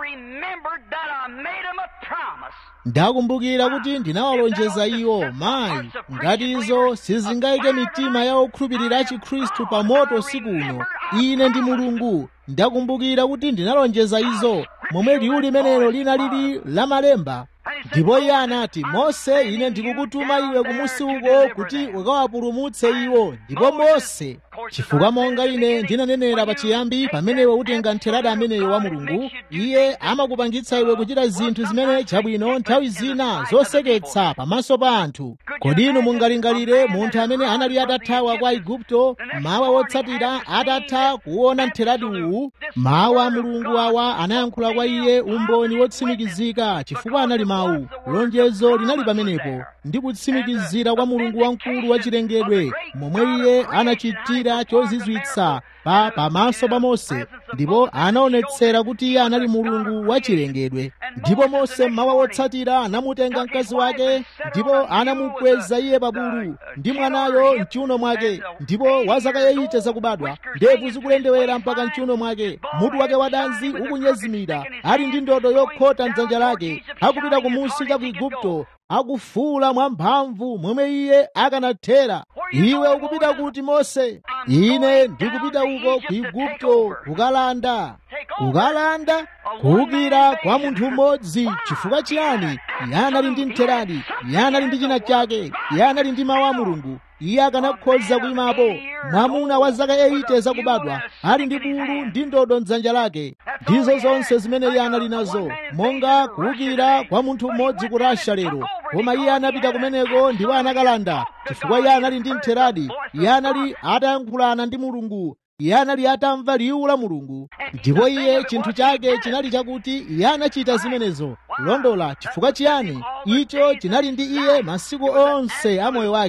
ndakumbukira kuti ndinawalonjeza iwo mayi ngati izo sizingayike mitima ya okhulupirira a chikhristu pa moto usiku uno ine ndi mulungu ndakumbukira kuti ndinalonjeza izo momwe liwu limenelo linalili la malemba ndipo iye anati mose ine ndikukutuma iwe kumusi uko kuti ukawapulumutse iwo ndipo mose chifukwa monga ine ndinanenera pachiyambi pamene iwe utenga ntheradi ameneyo wa mulungu iye amakupangitsa iwe kuchita zinthu zimene chabwino nthawi zina zoseketsa pamaso pa anthu kodi inu mungalingalire munthu amene anali atathawa kwa igupto mawa wotsatira atatha kuona ntheradi uwu mawu a mulungu awa anayankhula kwa iye umboni wotsimikizika chifukwa anali mawu lonjezo linali pamenepo ndi kutsimikizira kwa mulungu wamkulu wachilengedwe momwe iye anachitira chozizwitsa pa pamaso pa mose ndipo anaonetsera kuti iye anali mulungu wachilengedwe ndipo mose mmawa wotsatira anamutenga mkazi wake ndipo anamukweza iye pa bulu ndi mwanayo mchiuno mwake ndipo wa zaka yeyite zakubadwa ndevu zikulendewera mpaka mchiuno mwake mutu wake wadanzi ukunyezimira ali ndi ndodo yokhota mdzanja lake akupita kumusi cha ku igupto akufuula mwamphamvu momwe iye akanathera iwe ukupita kuti mose ine ndikupita uko ku igupto kukalanda kukalanda kuwukira kwa munthu mmodzi chifukwa chiyani iye anali ndi mtheradi iye anali ndi china chake iye anali ndi mawu a mulungu iye akanakhoza kuyimapo mwamuna wa zaka 80 zakubadwa ali ndi bulu ndi ndodo mdzanja lake ndizo zonse zimene iye anali nazo monga kuwukira kwa munthu mmodzi ku rasha lero koma iye anapita kumeneko ndipo anakalanda chifukwa iye anali ndi mtheradi iye anali atayankhulana ndi mulungu iye anali atamva liwu la mulungu ndipo iye chinthu chake chinali chakuti iye anachita zimenezo londola chifukwa chiyani icho chinali ndi iye masiku onse a moyo wake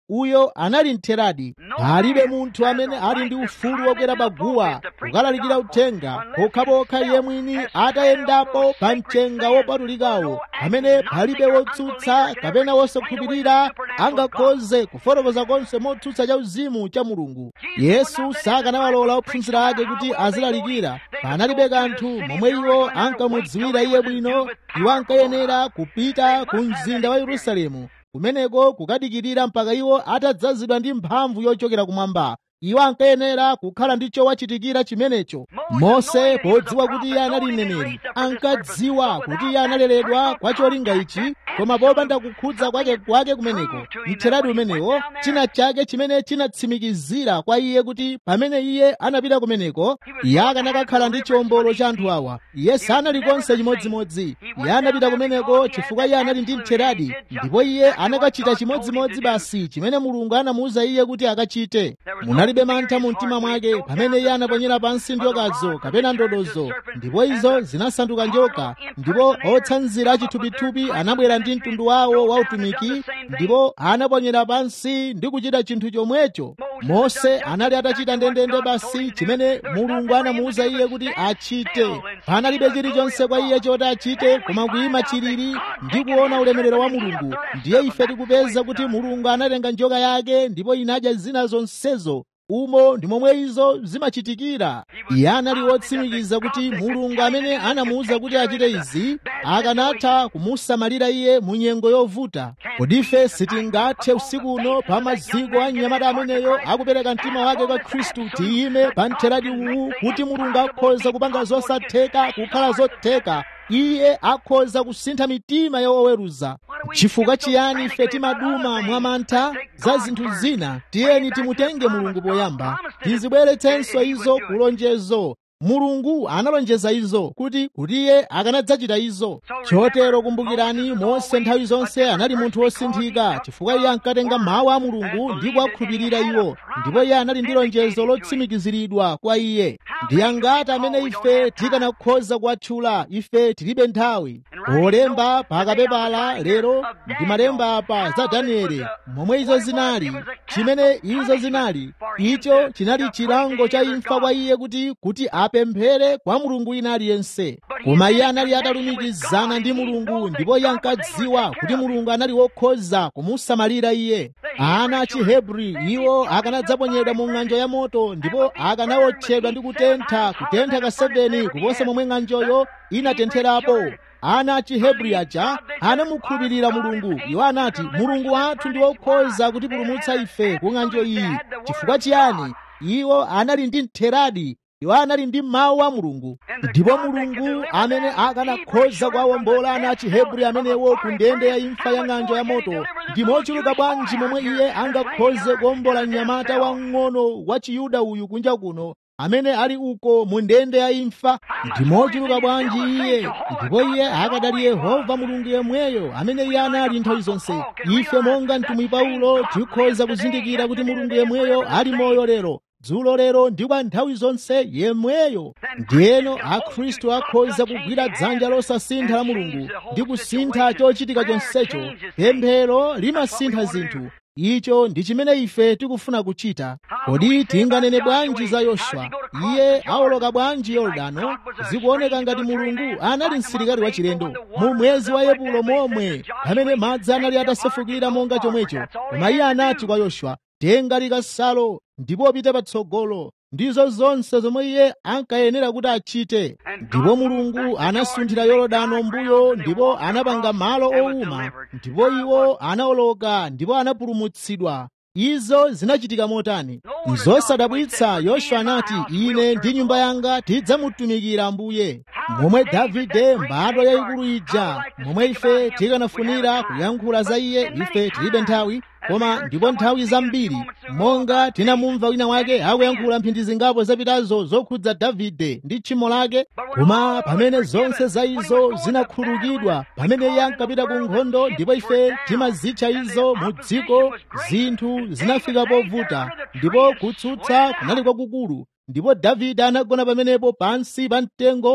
uyo anali mtheradi palibe munthu amene ali ndi ufulu wokwera paguwa kukalalikira uthenga pokhapokha iye mwini atayendapo pa mchenga wopatulikawo pamene palibe wotsutsa kapena wosakhulupirira angakhoze kufotokoza konse motsutsa cha uzimu cha mulungu yesu sakanawalola ophunzira ake kuti azilalikira panalibe kanthu momwe iwo ankamudziwira iye bwino iwo ankayenera kupita ku mzinda wa yerusalemu kumeneko kukadikirira mpaka iwo atadzazidwa ndi mphamvu yochokera kumwamba iwo ankayenera kukhala ndi chowachitikira chimenecho mose podziwa kuti iye anali mneneri ankadziwa kuti iye analeredwa kwa cholinga ichi koma popanda kukhudza kwake kwake kumeneko mtheradi umenewo china chake chimene chinatsimikizira kwa iye kuti pamene iye anapita kumeneko iye akanakakhala ndi chiwombolo cha anthu awa iye sanali konse chimodzimodzi iye anapita kumeneko chifukwa iye anali ndi mtheradi ndipo iye anakachita chimodzimodzi basi chimene mulungu anamuwuza iye kuti akachite munalibe mantha mu mtima mwake pamene iye anaponyera pansi njokazo kapena ndodozo ndipo izo zinasanduka njoka ndipo otsanzira chithupithupi anabwera ndi mtundu wawo wa utumiki ndipo anaponyera pansi ndi kuchita chinthu chomwecho mose anali atachita ndendende basi chimene mulungu anamuwuza iye kuti achite panalibe chilichonse kwa iye choti achite koma kuyima chilili ndi kuona ulemerero wa mulungu ndiye ife tikupeza kuti mulungu anatenga njoka yake ndipo inadya zina zonsezo umo ndi momwe izo zimachitikira iye anali wotsimikiza kuti mulungu amene anamuwuza kuti achite izi akanatha kumusamalira iye mu nyengo yovuta kodi ife sitingathe usiku uno pa maziko a mnyamata ameneyo akupereka mtima wake kwa khristu tiyime pa mtheradi uwu kuti mulungu akhoza kupanga zosatheka kukhala zotheka iye akhoza kusintha mitima ya oweruza chifukwa chiyani ife timaduma mwa mantha za zinthu zina tiyeni timutenge mulungu poyamba tizibweretsenso izo kulonjezo mulungu analonjeza izo kuti kuti iye akanadzachita izo chotero kumbukirani mose nthawi zonse anali munthu wosinthika chifukwa iye ankatenga mawu a mulungu ndi kuwakhulupirira iwo ndipo iye anali ndi lonjezo lotsimikiziridwa kwa iye ndi angati amene ife tikanakhoza kuwatchula ife tilibe nthawi olemba pakapepala lero ndi malemba apa za danieli momwe izo zinali chimene izo zinali icho chinali chilango cha imfa kwa iye kuti kuti apemphere kwa mulungu wina aliyense koma iye anali atalumikizana ndi mulungu ndipo iye ankadziwa kuti mulungu anali wokhoza kumusamalira iye ana achihebri iwo akanadzaponyedwa mu ng'anjo ya moto ndipo akanawotchedwa ndi kutentha kutentha ka 7 kuposa momwe ng'anjoyo inatentherapo ana achihebri aja anamukhulupirira mulungu iwo anati mulungu wathu ndi wokhoza kutipulumutsa ife ku ng'anjo iyi chifukwa chiyani iwo anali ndi mtheradi iwo anali ndi mawu a mulungu ndipo mulungu amene akanakhoza kuwawombola ana achihebri amenewo ku ndende ya imfa ya ng'anjo ya moto ndi mochuluka bwanji momwe iye angakhoze kuwombola mnyamata wamng'ono wa chiyuda uyu kunja kuno amene ali uko mu ndende ya imfa ndi mochuluka bwanji iye ndipo iye akadali yehova mulungu yemweyo amene iye anali nthawi zonse ife monga mtumwi paulo tikhoza kuzindikira kuti mulungu yemweyo ali moyo lero dzulo lero ndi kwa nthawi zonse yemweyo ndiyeno akhristu akhoza kugwira dzanja losasintha la mulungu ndi kusintha chochitika chonsecho pemphero limasintha zinthu icho ndi chimene ife tikufuna kuchita kodi tinganene bwanji za yoswa iye awoloka bwanji yorodano zikuoneka ngati mulungu anali msilikali wachilendo mu mwezi wa epulo momwe pamene madzi anali atasefukira monga chomwecho koma iye anati kwa yoswa tenga likasalo ndipo pite patsogolo ndizo zonse zomwe iye ankayenera kuti achite ndipo mulungu anasunthira yorodano mbuyo ndipo anapanga malo owuma ndipo iwo anawoloka ndipo anapulumutsidwa izo zinachitika motani zosadabwitsa yoswa anati ine ndi nyumba yanga tidzamutumikira ambuye momwe davide mbadwa yayikulu ija momwe ife tikanafunira kuyankhula za iye ife tilibe nthawi koma ndipo nthawi zambiri monga tinamumva wina wake akuyankhula mphindi zingapo zapitazo zokhudza davide ndi tchimo lake koma pamene zonse za izo zinakhululukidwa pamene iye ankapita ku nkhondo ndipo ife timazitcha izo mu dziko zinthu zinafika povuta ndipo kutsutsa kunali kwakukulu ndipo davide anagona pamenepo pansi pa mtengo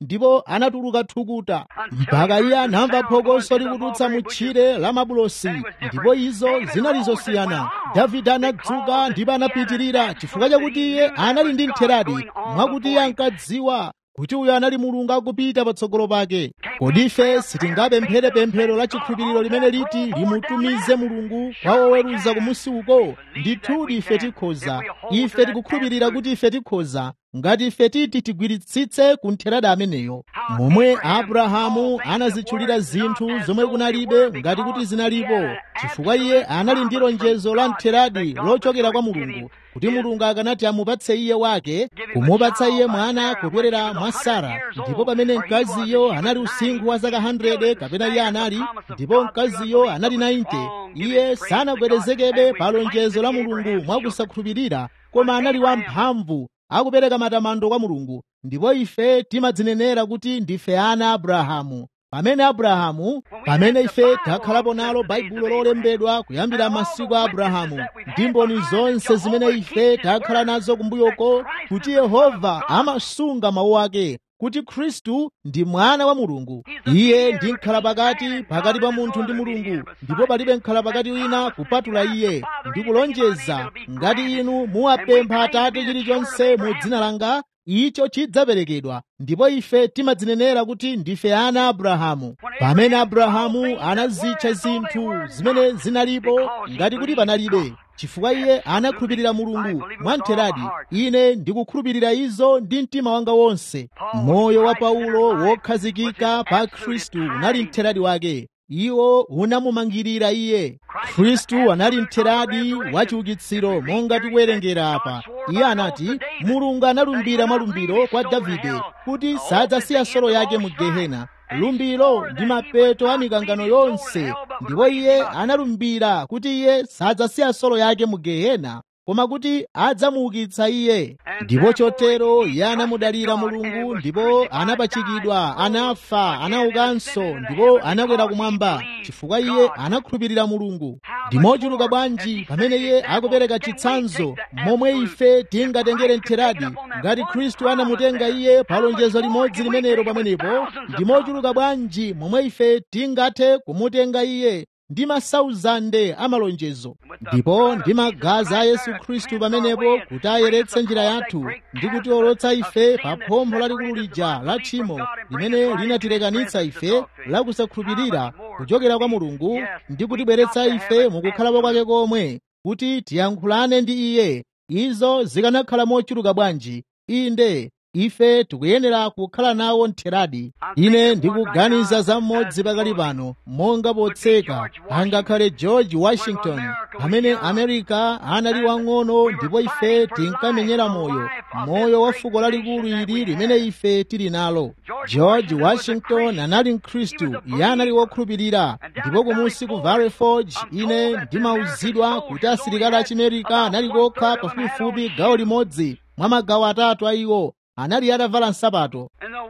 ndipo anatuluka thukuta mpaka iye anamva phokoso likudutsa mu tchire la mabulosi ndipo izo zinali zosiyana davide anadzuka ndipo anapitirira chifukwa chakuti iye anali ndi mtheradi mwakuti iye ankadziwa kuti uyo anali mulungu akupita patsogolo pake kodi ife sitingapemphere pemphero la chikhulupiriro limene liti limutumize mulungu kwa woweruza kumusi uko ndithudi ife tikhoza ife tikukhulupirira kuti ife tikhoza ngati ife titi tigwiritsitse ku ntheradi ameneyo momwe abrahamu anazitchulira zinthu zomwe kunalibe ngati kuti zinalipo chifukwa iye anali ndi lonjezo la ntheradi lochokera kwa mulungu kuti mulungu akanati amupatse iye wake kumupatsa iye mwana kupyolera mwa sara ndipo pamene mkaziyo anali usinkhu wa zaka 100 kapena iye anali ndipo mkaziyo anali 90 iye sanagwedezekebe pa lonjezo la mulungu mwakusakhulupirira koma anali wamphamvu akupereka matamando kwa mulungu ndipo ife timadzinenera kuti ndife ana abrahamu pamene abrahamu pamene ife takhalapo nalo baibulo lolembedwa kuyambira masiku a abrahamu ndi mboni zonse zimene ife takhala nazo kumbuyoko kuti yehova amasunga mawu ake kuti khristu ndi mwana wa mulungu iye ndi mkhala pakati pakati pa munthu ndi mulungu ndipo palibe mkhala pakati wina kupatula iye ndi kulonjeza ngati inu muwapempha atate chilichonse mu dzina langa icho chidzaperekedwa ndipo ife timadzinenera kuti ndife ana abrahamu pamene abrahamu anazitcha zinthu zimene zinalipo ngati kuti panalibe chifukwa iye anakhulupirira mulungu mwamtheradi ine ndikukhulupirira izo ndi mtima wanga wonse moyo wa paulo wokhazikika pa khristu unali mtheradi wake iwo unamumangirira iye khristu anali mtheradi wa chiukitsiro monga tikuwerengera apa iye anati mulungu analumbira mwalumbiro kwa davide kuti sadzasiya solo yake mu gehena lumbiro ndi mapeto a mikangano yonse ndipo iye analumbira kuti iye sadzasiya solo yake mu gehena koma kuti adzamuukitsa iye ndipo chotero iye anamudalira mulungu ndipo anapachikidwa anafa anaukanso ndipo anakwera kumwamba chifukwa iye anakhulupirira mulungu ndimochuluka bwanji pamene iye akupereka chitsanzo momwe ife tingatengere mtheradi ngati khristu anamutenga iye pa lonjezo limodzi limenelo pamenepo ndimochuluka bwanji momwe ife tingathe kumutenga iye ndi masauzande amalonjezo ndipo ndi magazi a yesu khristu pamenepo kuti ayeretse njira yathu ndi kutiolotsa ife pa phompho lalikulu lija la tchimo limene linatilekanitsa ife la kusakhulupirira kuchokera kwa mulungu ndi kutibweretsa ife mukukhalapo kwake komwe kuti tiyankhulane ndi iye izo zikanakhala mochuluka bwanji inde ife tikuyenera kukhala nawo mtheradi ine ndikuganiza za mmodzi pakali pano monga potseka angakhale george washington amene amerika anali wang'ono ndipo ife tinkamenyera moyo moyo wa fuko lalikulu ili limene ife tili nalo george washington anali mkhristu iye anali wokhulupirira ndipo kumusi ku valley forge ine ndimauzidwa kuti asilikali achimerika anali kokha pafupifupi gawo limodzi mwa magawo atatu a iwo anali atavala nsapato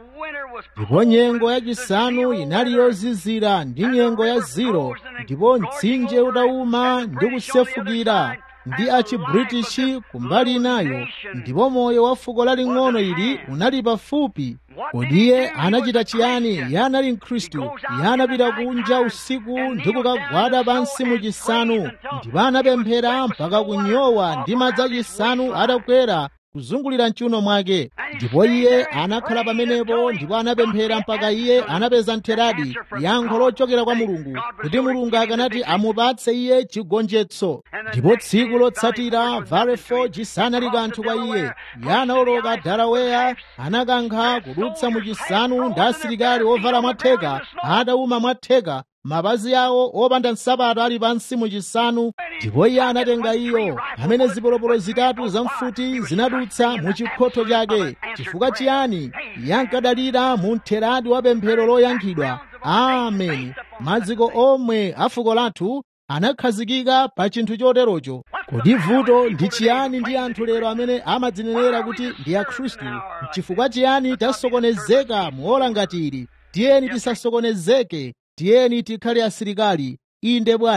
ndipo nyengo yachisanu inali yozizira ndi nyengo ya ziro ndipo mtsinje utawuma ndi kusefukira ndi achibritishi kumbali inayo ndipo moyo wa fuko laling'ono ili unali pafupi kodi iye anachita chiyani iye anali mkhristu iye anapita kunja usiku ndi kukagwada pansi mu chisanu ndipo anapemphera mpaka kunyowa ndi madzi achisanu atakwera kuzungulira mchiuno mwake ndipo iye anakhala pamenepo ndipo anapemphera mpaka iye anapeza mtheradi yankho lochokera kwa mulungu kuti mulungu akanati amupatse iye chigonjetso ndipo tsiku lotsatira valley forge sanali kanthu kwa iye iye anaoloka dalaweya anakankha kudutsa mu chisanu ndi asilikali ovala mwatheka atawuma mwatheka mapazi awo opanda nsapato ali pansi mu chisanu ndipo iye anatenga iyo pamene zipolopolo zitatu zamfuti zinadutsa mu chikhotho chake chifukwa chiyani iye ankadalira mu mtheradi wa pemphero loyankhidwa ameni maziko omwe a fuko lathu anakhazikika pa chinthu choterocho kodi vuto ndi chiyani ndi anthu lero amene amadzinenera kuti ndi akhristu chifukwa chiyani tasokonezeka muola ngati ili tiyeni tisasokonezeke tiyeni tikhale asilikali inde bwana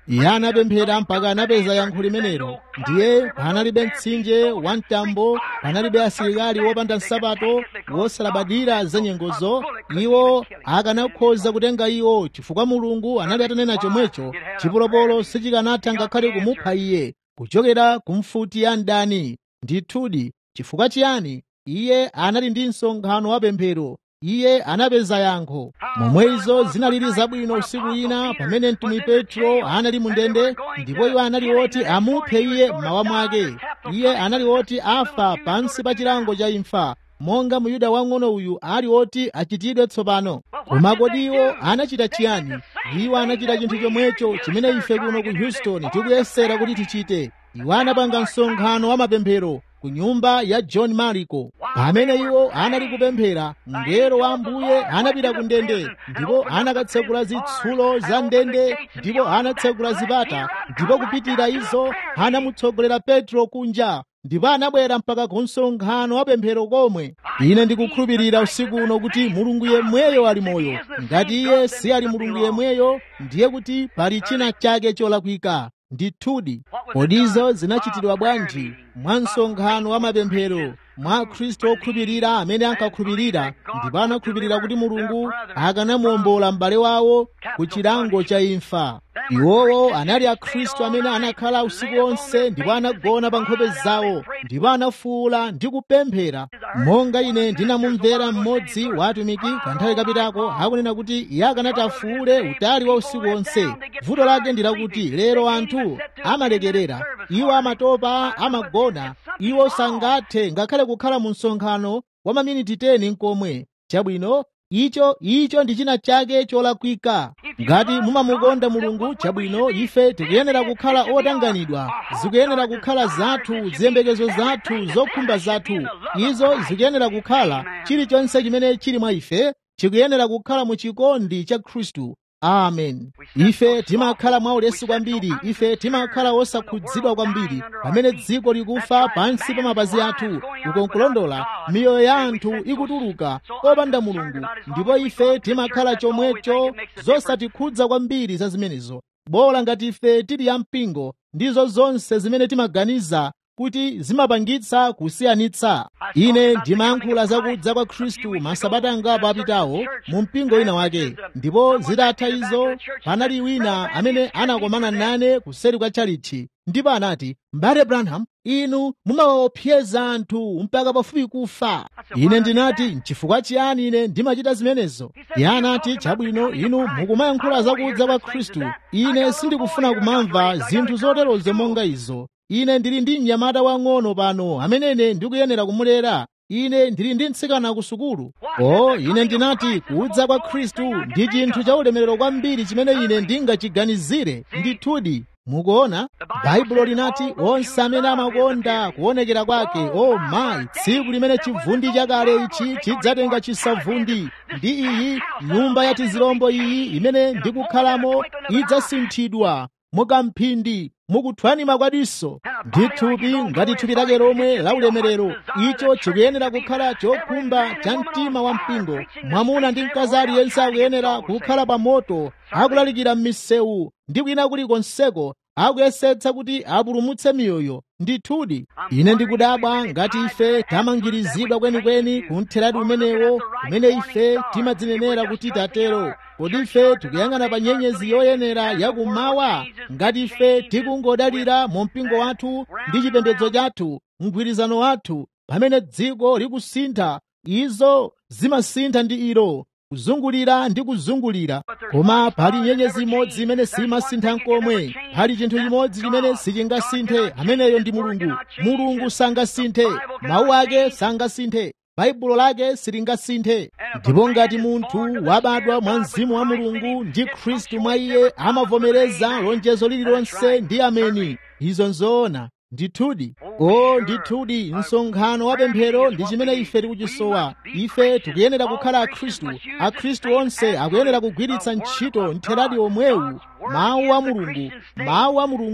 iye anapemphera mpaka anapeza yankho limenelo ndiye panalibe mtsinje wa mtambo panalibe asilikali wopanda nsapato wosalabadira za nyengozo iwo akanakhoza kutenga iwo chifukwa mulungu anali atanena chomwecho chipolopolo sichikanatha ngakhale kumupha iye kuchokera ku mfuti ya mdani ndithudi chifukwa chiyani iye anali ndi msonkhano wa pemphero iye anapeza yankho momwe izo zinalili zabwino usiku ina pamene mtumwi petro anali mu ndende ndipo iwo anali oti amuphe iye mmawa mwake iye anali oti afa pansi pa chilango cha imfa monga muyuda wang'ono uyu ali oti achitidwe tsopano koma kodi iwo anachita chiyani iwo anachita chinthu chomwecho chimene ife kuno ku houston tikuyesera kuti tichite iwo anapanga msonkhano wa mapemphero ku nyumba ya john mariko pamene iwo anali kupemphera mngelo wa ambuye anapita ku ndende ndipo anakatsekula zitsulo za ndende ndipo anatsekula zipata ndipo kupitira izo anamutsogolera petro kunja ndipo anabwera mpaka ku msonkhano wa pemphero komwe ine ndikukhulupirira usiku uno kuti mulungu yemweyo ali moyo ngati iye si ali mulungu yemweyo ndiye kuti pali china chake cholakwika ndithudi kodizo zinachitidwa bwanji mwa msonkhano wa mapemphero mwa khristu okhulupirira amene ankakhulupirira ndipo anakhulupirira kuti mulungu akanamuwombola m'bale wawo ku chilango cha imfa iwowo anali akhristu amene anakhala usiku wonse ndipo anagona pa nkhope zawo ndipo anafuwula ndi kupemphera monga ine ndinamumvera mmodzi wa atumiki kanthawi kapitako akunena kuti iye akanati afuwule utali wa usiku wonse vuto lake ndi lakuti lero anthu amalekerera iwo amatopa amagona iwo sangathe ngakhale kukhala mu msonkhano wa maminiti 10 nkomwe chabwino icho icho ndi china chake cholakwika ngati mumamukonda mulungu chabwino ife tikuyenera kukhala otanganidwa zikuyenera kukhala zathu ziyembekezo zathu zokhumba zathu izo zikuyenera kukhala chilichonse chimene chili mwa ife chikuyenera kukhala mu chikondi cha khristu amen ife timakhala mwaulesi kwambiri ife timakhala osakhudzidwa kwambiri pamene dziko likufa pansi pa mapazi athu ukonkulondola miyoyo ya anthu ikutuluka opanda mulungu ndipo ife timakhala chomwecho zosatikhudza kwambiri za zimenezo bola ngati ife tili ya mpingo ndizo zonse zimene timaganiza kuti zimapangitsa kusiyanitsa ine ndimayankhula zakudza kwa khristu masabata angapo apitawo mu mpingo wina wake ndipo zitatha izo panali wina amene anakomana nane kuseri kwa chalichi ndipo anati mbale branham inu mumawaopseza anthu mpaka pafupi kufa ine ndinati nchifukwa chiyani ine ndimachita zimenezo iye anati chabwino inu mukumayankhula zakudza kwa khristu ine sindikufuna kumamva zinthu zoterozo monga izo ine ndili ndi mnyamata wang'ono pano amenene ndikuyenera kumulera ine ndili ndi mtsikana ku sukulu o ine ndinati kudza kwa khristu ndi chinthu cha ulemerero kwambiri chimene ine ndingachiganizire ndithudi mukuona baibulo linati onse amene amakonda kuonekera kwake o mayi tsiku limene chivundi chakale ichi chidzatenga chisavundi ndi iyi nyumba ya tizilombo iyi imene ndikukhalamo idzasinthidwa mukamphindi mukuthwani makwadiso ndi thupi ngati thupi lake lomwe la ulemerero icho chikuyenera kukhala chokhumba cha mtima wa mpingo mwamuna ndi mkazi aliyense akuyenera kukhala pa moto akulalikira m'misewu ndi kwina kulikonseko akuyesetsa kuti apulumutse miyoyo ndithudi ine ndikudabwa ngati ife tamangirizidwa kwenikweni kuntheradi umenewo kumene ife timadzinenera kuti tatero kodi ife tikuyang'ana pa nyenyezi yoyenera yakummawa ngati ife tikungodalira mu mpingo wathu ndi chipembedzo chathu mgwirizano wathu pamene dziko likusintha izo zimasintha ndi ilo kuzungulira ndi kuzungulira koma pali nyenyezi imodzi imene simasintha nkomwe pali chinthu chimodzi chimene sichingasinthe ameneyo ndi mulungu mulungu sangasinthe mawu ake sangasinthe baibulo lake silingasinthe ndipo ngati munthu wabadwa mwa mzimu wa mulungu ndi khristu mwa iye amavomereza lonjezo lililonse ndi ameni izo nzoona ndithudi o ndithudi msonkhano wa pemphero ndi chimene ife tikuchisowa ife tikuyenera kukhala akhristu akhristu onse akuyenera kugwiritsa ntchito ntheradi omwewu mawu a mulungu mawu a mulungu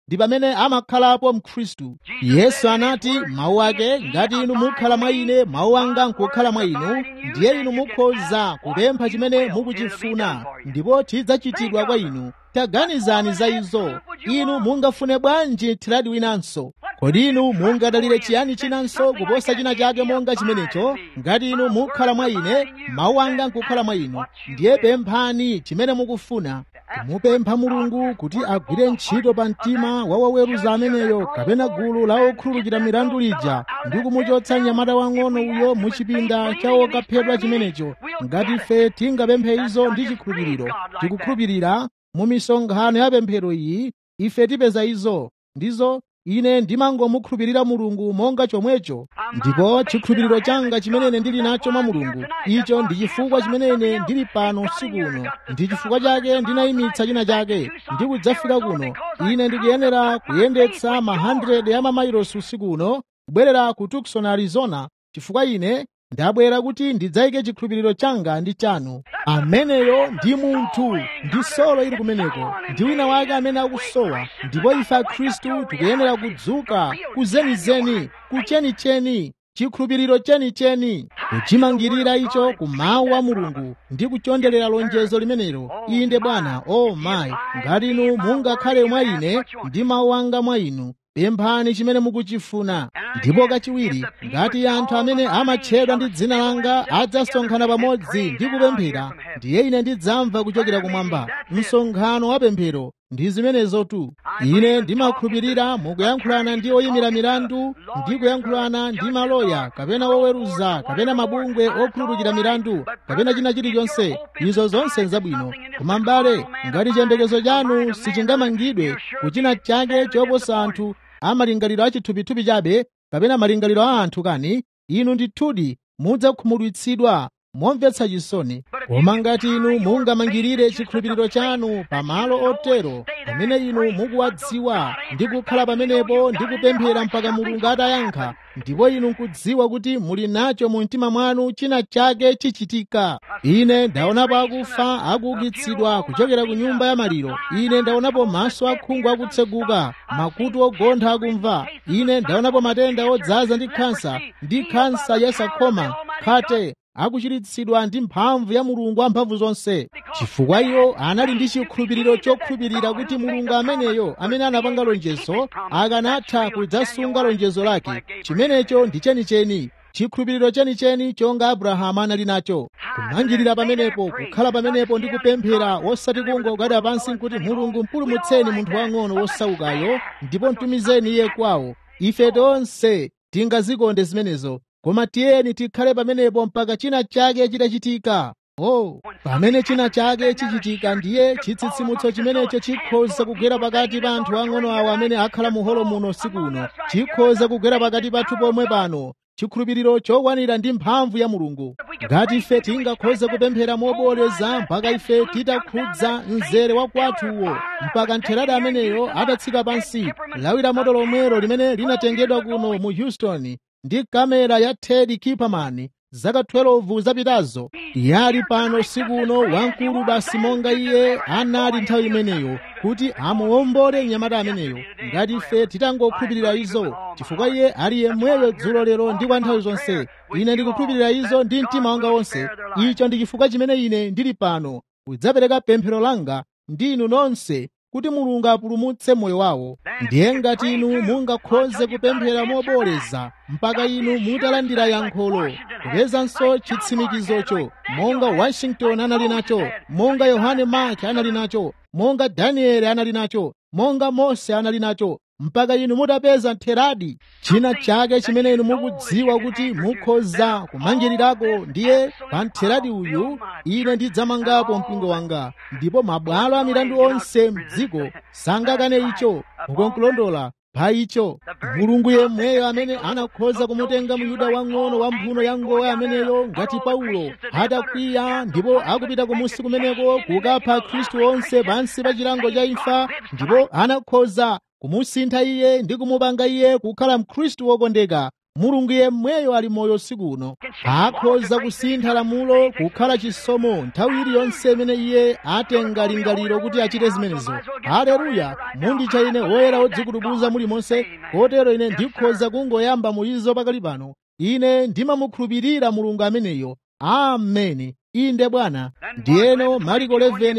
ndi pamene amakhalapo mkhristu yesu anati mawu ake ngati inu mukhala mwa ine mawu anga nkukhala mwa inu ndiye inu mukhoza kupempha chimene mukuchifuna ndipo chidzachitidwa kwa inu taganizani za izo inu mungafune bwanji thiradi winanso kodi inu mungadalire chiyani chinanso kuposa china chake monga chimenecho ngati inu mukhala mwa ine mawu anga nkukhala mwa inu ndiye pemphani chimene mukufuna kumupempha mulungu kuti agwire ntchito pa mtima wa woweruza ameneyo kapena gulu la okhululukira milandu lija ndi kumuchotsa mnyamata wang'ono uyo mu chipinda cha wokaphedwa chimenecho ngati ife tingapemphe izo ndi chikhulupiriro tikukhulupirira mu misonkhano ya pemphero iyi ife tipeza izo ndizo ine ndimangomukhulupirira mulungu monga chomwecho ndipo chikhulupiriro changa chimene ndili nacho mwa mulungu icho ndi chifukwa chimene ndili pano usiku uno ndi chifukwa chake ndinayimitsa china chake ndi kudzafika kuno ine ndikuyenera kuyendetsa ma 100 ya mamailosi usiku uno kubwerera ku tucson arizona chifukwa ine ndabwera kuti ndidzayike chikhulupiriro changa ndi chanu ameneyo ndi munthu ndi solo ili kumeneko ndi wina wake amene akusowa ndipo ife akhristu tikuyenera kudzuka kuzenizeni kuchenicheni chikhulupiriro chenicheni kuchimangirira icho ku mawu a mulungu ndi kuchondelera lonjezo limenelo inde bwana o oh mayi ngati inu mungakhale mwa ine ndi mawu anga mwa inu pemphani chimene mukuchifuna ndipo kachiwiri ngati anthu amene amatchedwa ndi dzina langa adzasonkhana pamodzi ndi kupemphera ndiye ine ndidzamva kuchokera kumwamba msonkhano wa pemphero ndi zimenezotu ine ndimakhulupirira mukuyankhulana ndi oyimira milandu ndi kuyankhulana ndi maloya kapena woweruza kapena mabungwe okhululukira milandu kapena china chilichonse izo zonse nzabwino koma mbale ngati chiyembekezo chanu sichingamangidwe kuchina chake choposa anthu amalingaliro achithupithupi chabe kapena malingaliro a anthu kani inu ndithudi mudzakhumudwitsidwa momvetsa chisoni koma ngati inu mungamangirire chikhulupiriro chanu pamalo otero pamene inu mukuwadziwa ndi kukhala pamenepo ndi kupemphera mpaka mulungu atayankha ndipo inu nkudziwa kuti muli nacho mu mtima mwanu china chake chichitika ine ndaonapo akufa akuukitsidwa kuchokera ku nyumba ya maliro ine ndaonapo maso akhungu akutseguka makutu ogontha akumva ine ndaonapo matenda odzaza ndi khansa ndi khansa yasakhoma khate akuchiritsidwa ndi mphamvu ya mulungu wamphamvu zonse chifukwa iwo anali ndi chikhulupiriro chokhulupirira kuti mulungu ameneyo amene anapanga lonjezo akanatha kudzasunga lonjezo lake chimenecho ndi chenicheni chikhulupiriro chenicheni chonga abrahamu anali nacho kumangirira pamenepo kukhala pamenepo ndi kupemphera osati kungogwada pansi nkuti mulungu mpulumutseni munthu wang'ono wosaukayo ndipo mtumizeni iye kwawo ife tonse tingazikonde zimenezo koma tiyeni tikhale pamenepo mpaka china chake chitachitika oh pamene china chake chichitika ndiye chitsitsimutso chimenecho chikhoza kugwera pakati pa anthu ang'ono awo amene akhala mu holo muno usiku uno chikhoza kugwera pakati pathu pomwe pano chikhulupiriro chokwanira ndi mphamvu ya mulungu ngati ife tingakhoze kupemphera moboleza mpaka ife titakhudza mzere wa kwathuwo mpaka ntheradi ameneyo atatsika pansi lawira moto lomwero limene linatengedwa kuno mu houston ndi kamera ya ted kiperman zaka 12 zapitazo iye ali pano usiku uno wamkulu basi monga iye anali nthawi imeneyo kuti amuwombole mnyamata ameneyo ngati ife titangokhulupirira izo chifukwa iye ali yemweyo dzulo lero ndi kwa nthawi zonse ine ndikukhulupirira izo ndi mtima wanga wonse icho ndi chifukwa chimene ine ndili pano kudzapereka pemphero langa ndi inu nonse kuti mulungu apulumutse moyo wawo ndiye ngati inu mungakhoze kupemphera moboleza mpaka inu mutalandira yankholo kupezanso chitsimikizocho monga washington anali nacho monga yohane mark anali nacho monga danieli anali nacho monga mose anali nacho mpaka inu mutapeza ntheradi china chake chimene inu mukudziwa kuti mukhoza kumangirirako ndiye pa ntheradi uyu ine ndidzamangapo mpingo wanga ndipo mabwalo a milandu onse mdziko sangakane icho mukonkulondola pa icho mulungu yemweyo amene anakhoza kumutenga muyuda wang'ono wa mphuno ya ngowe ameneyo ngati paulo atakwiya ndipo akupita kumusi kumeneko kukapha khristu onse pansi pa chilango cha imfa ndipo anakhoza kumusintha iye ndi kumupanga iye kukhala mkhristu wokondeka mulungu yemweyo ali moyo usiku uno akhoza kusintha lamulo kukhala chisomo nthawi iliyonse imene iye atenga lingaliro kuti achite zimenezo haleluya munditcha ine woyera wodzikutubuza mulimonse kotero ine ndikhoza kungoyamba muizo pakali pano ine ndimamukhulupirira mulungu ameneyo ameni inde bwana ndiyeno mariko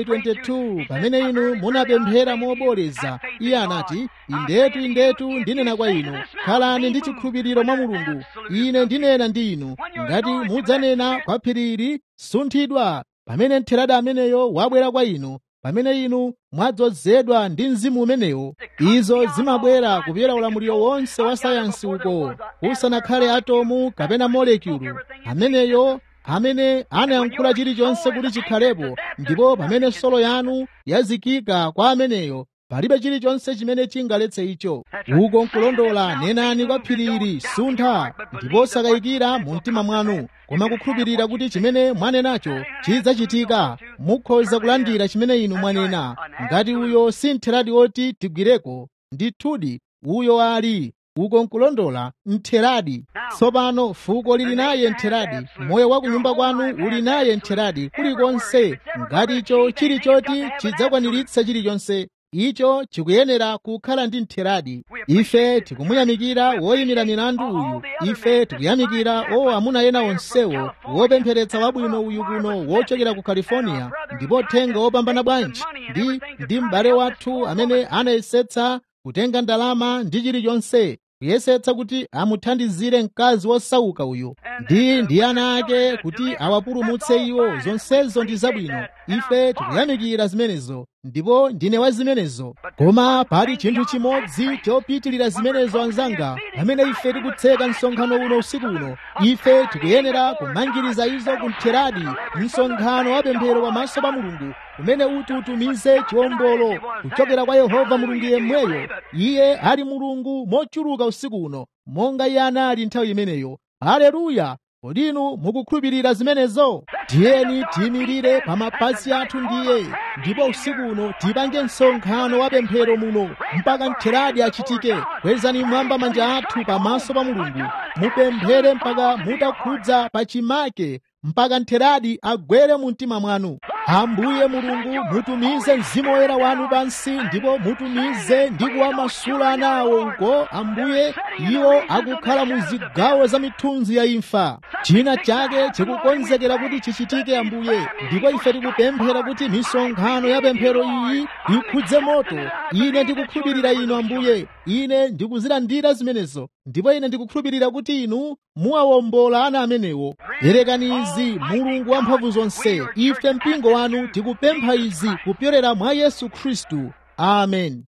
11:22 pamene inu munapemphera moboleza iye anati indetu indetu ndinena kwa inu khalani ndi chikhulupiriro mwa mulungu ine ndinena ndi inu ngati mudzanena kwa phiriri sunthidwa pamene mtheradi ameneyo wabwera kwa inu pamene inu mwadzozedwa ndi mzimu umenewo izo zimabwera kupyera ulamuliro wonse wa sayansi uko usanakhale atomu kapena molekulu ameneyo amene anayankhula chilichonse kuti chikhalepo ndipo pamene solo yanu yazikika kwa ameneyo palibe chilichonse chimene chingaletse icho uko nkulondola nenani kwa phiriri suntha ndipo sakayikira mu mtima mwanu koma kukhulupirira kuti chimene mwanenacho chidzachitika mukhoza kulandira chimene inu mwanena ngati uyo si mtheradi oti tigwireko ndithudi uyo ali uko nkulondola mtheradi tsopano fuko lili naye mtheradi moyo wa kunyumba kwanu uli naye mtheradi kulikonse ngati icho chili choti chidzakwaniritsa chilichonse icho chikuyenera kukhala ndi mtheradi ife tikumuyamikira woyimira milandu uyu ife tikuyamikira o amuna ena onsewo wopempheretsa wabwino uyu kuno wochokera ku california ndipo thenga wopambana bwanji ndi ndi m'bale wathu amene anayesetsa kutenga ndalama ndi chilichonse kuyesetsa kuti amuthandizire mkazi wosauka uyu ndi ndi ana ake kuti awapulumutse iwo zonsezo ndi zabwino ife tikuyamikira zimenezo ndipo ndine wa zimenezo koma pali chinthu chimodzi chopitilira zimenezo anzanga pamene ife tikutseka msonkhano uno usiku uno ife tikuyenera kumangiriza izo kumtheradi msonkhano wa pemphero pamaso pa mulungu umene uti utumize chiwombolo kuchokera kwa yehova mulungu yemweyo iye ali mulungu mochuluka usiku uno monga iye anali nthawi imeneyo haleluya kodi inu mukukhulupirira zimenezo tiyeni tiyimirire pa mapazi athu ndiye ndipo usiku uno tipange msonkhano wa pemphero muno mpaka mtheradi achitike kwezani mwamba manja athu pamaso pa mulungu mupemphere mpaka mutakhudza pa chimake mpaka mtheradi agwere mu mtima mwanu ambuye mulungu mutumize mzimu woyera wanu pansi ndipo mutumize ndi kuwamasula anawo uko ambuye iwo akukhala mu zigawo za mithunzi ya imfa china chake chikukonzekera kuti chichitike ambuye ndipo ife tikupemphera kuti misonkhano ya pemphero iyi ikhudze moto ine ndikukhulupirira inu ambuye ine ndikuzilandira zimenezo ndipo ine ndikukhulupirira kuti inu muwawombola ana amenewo perekani izi mulungu wamphamvu zonse ife mpingo wanu tikupempha izi kupyolera mwa yesu khristu amen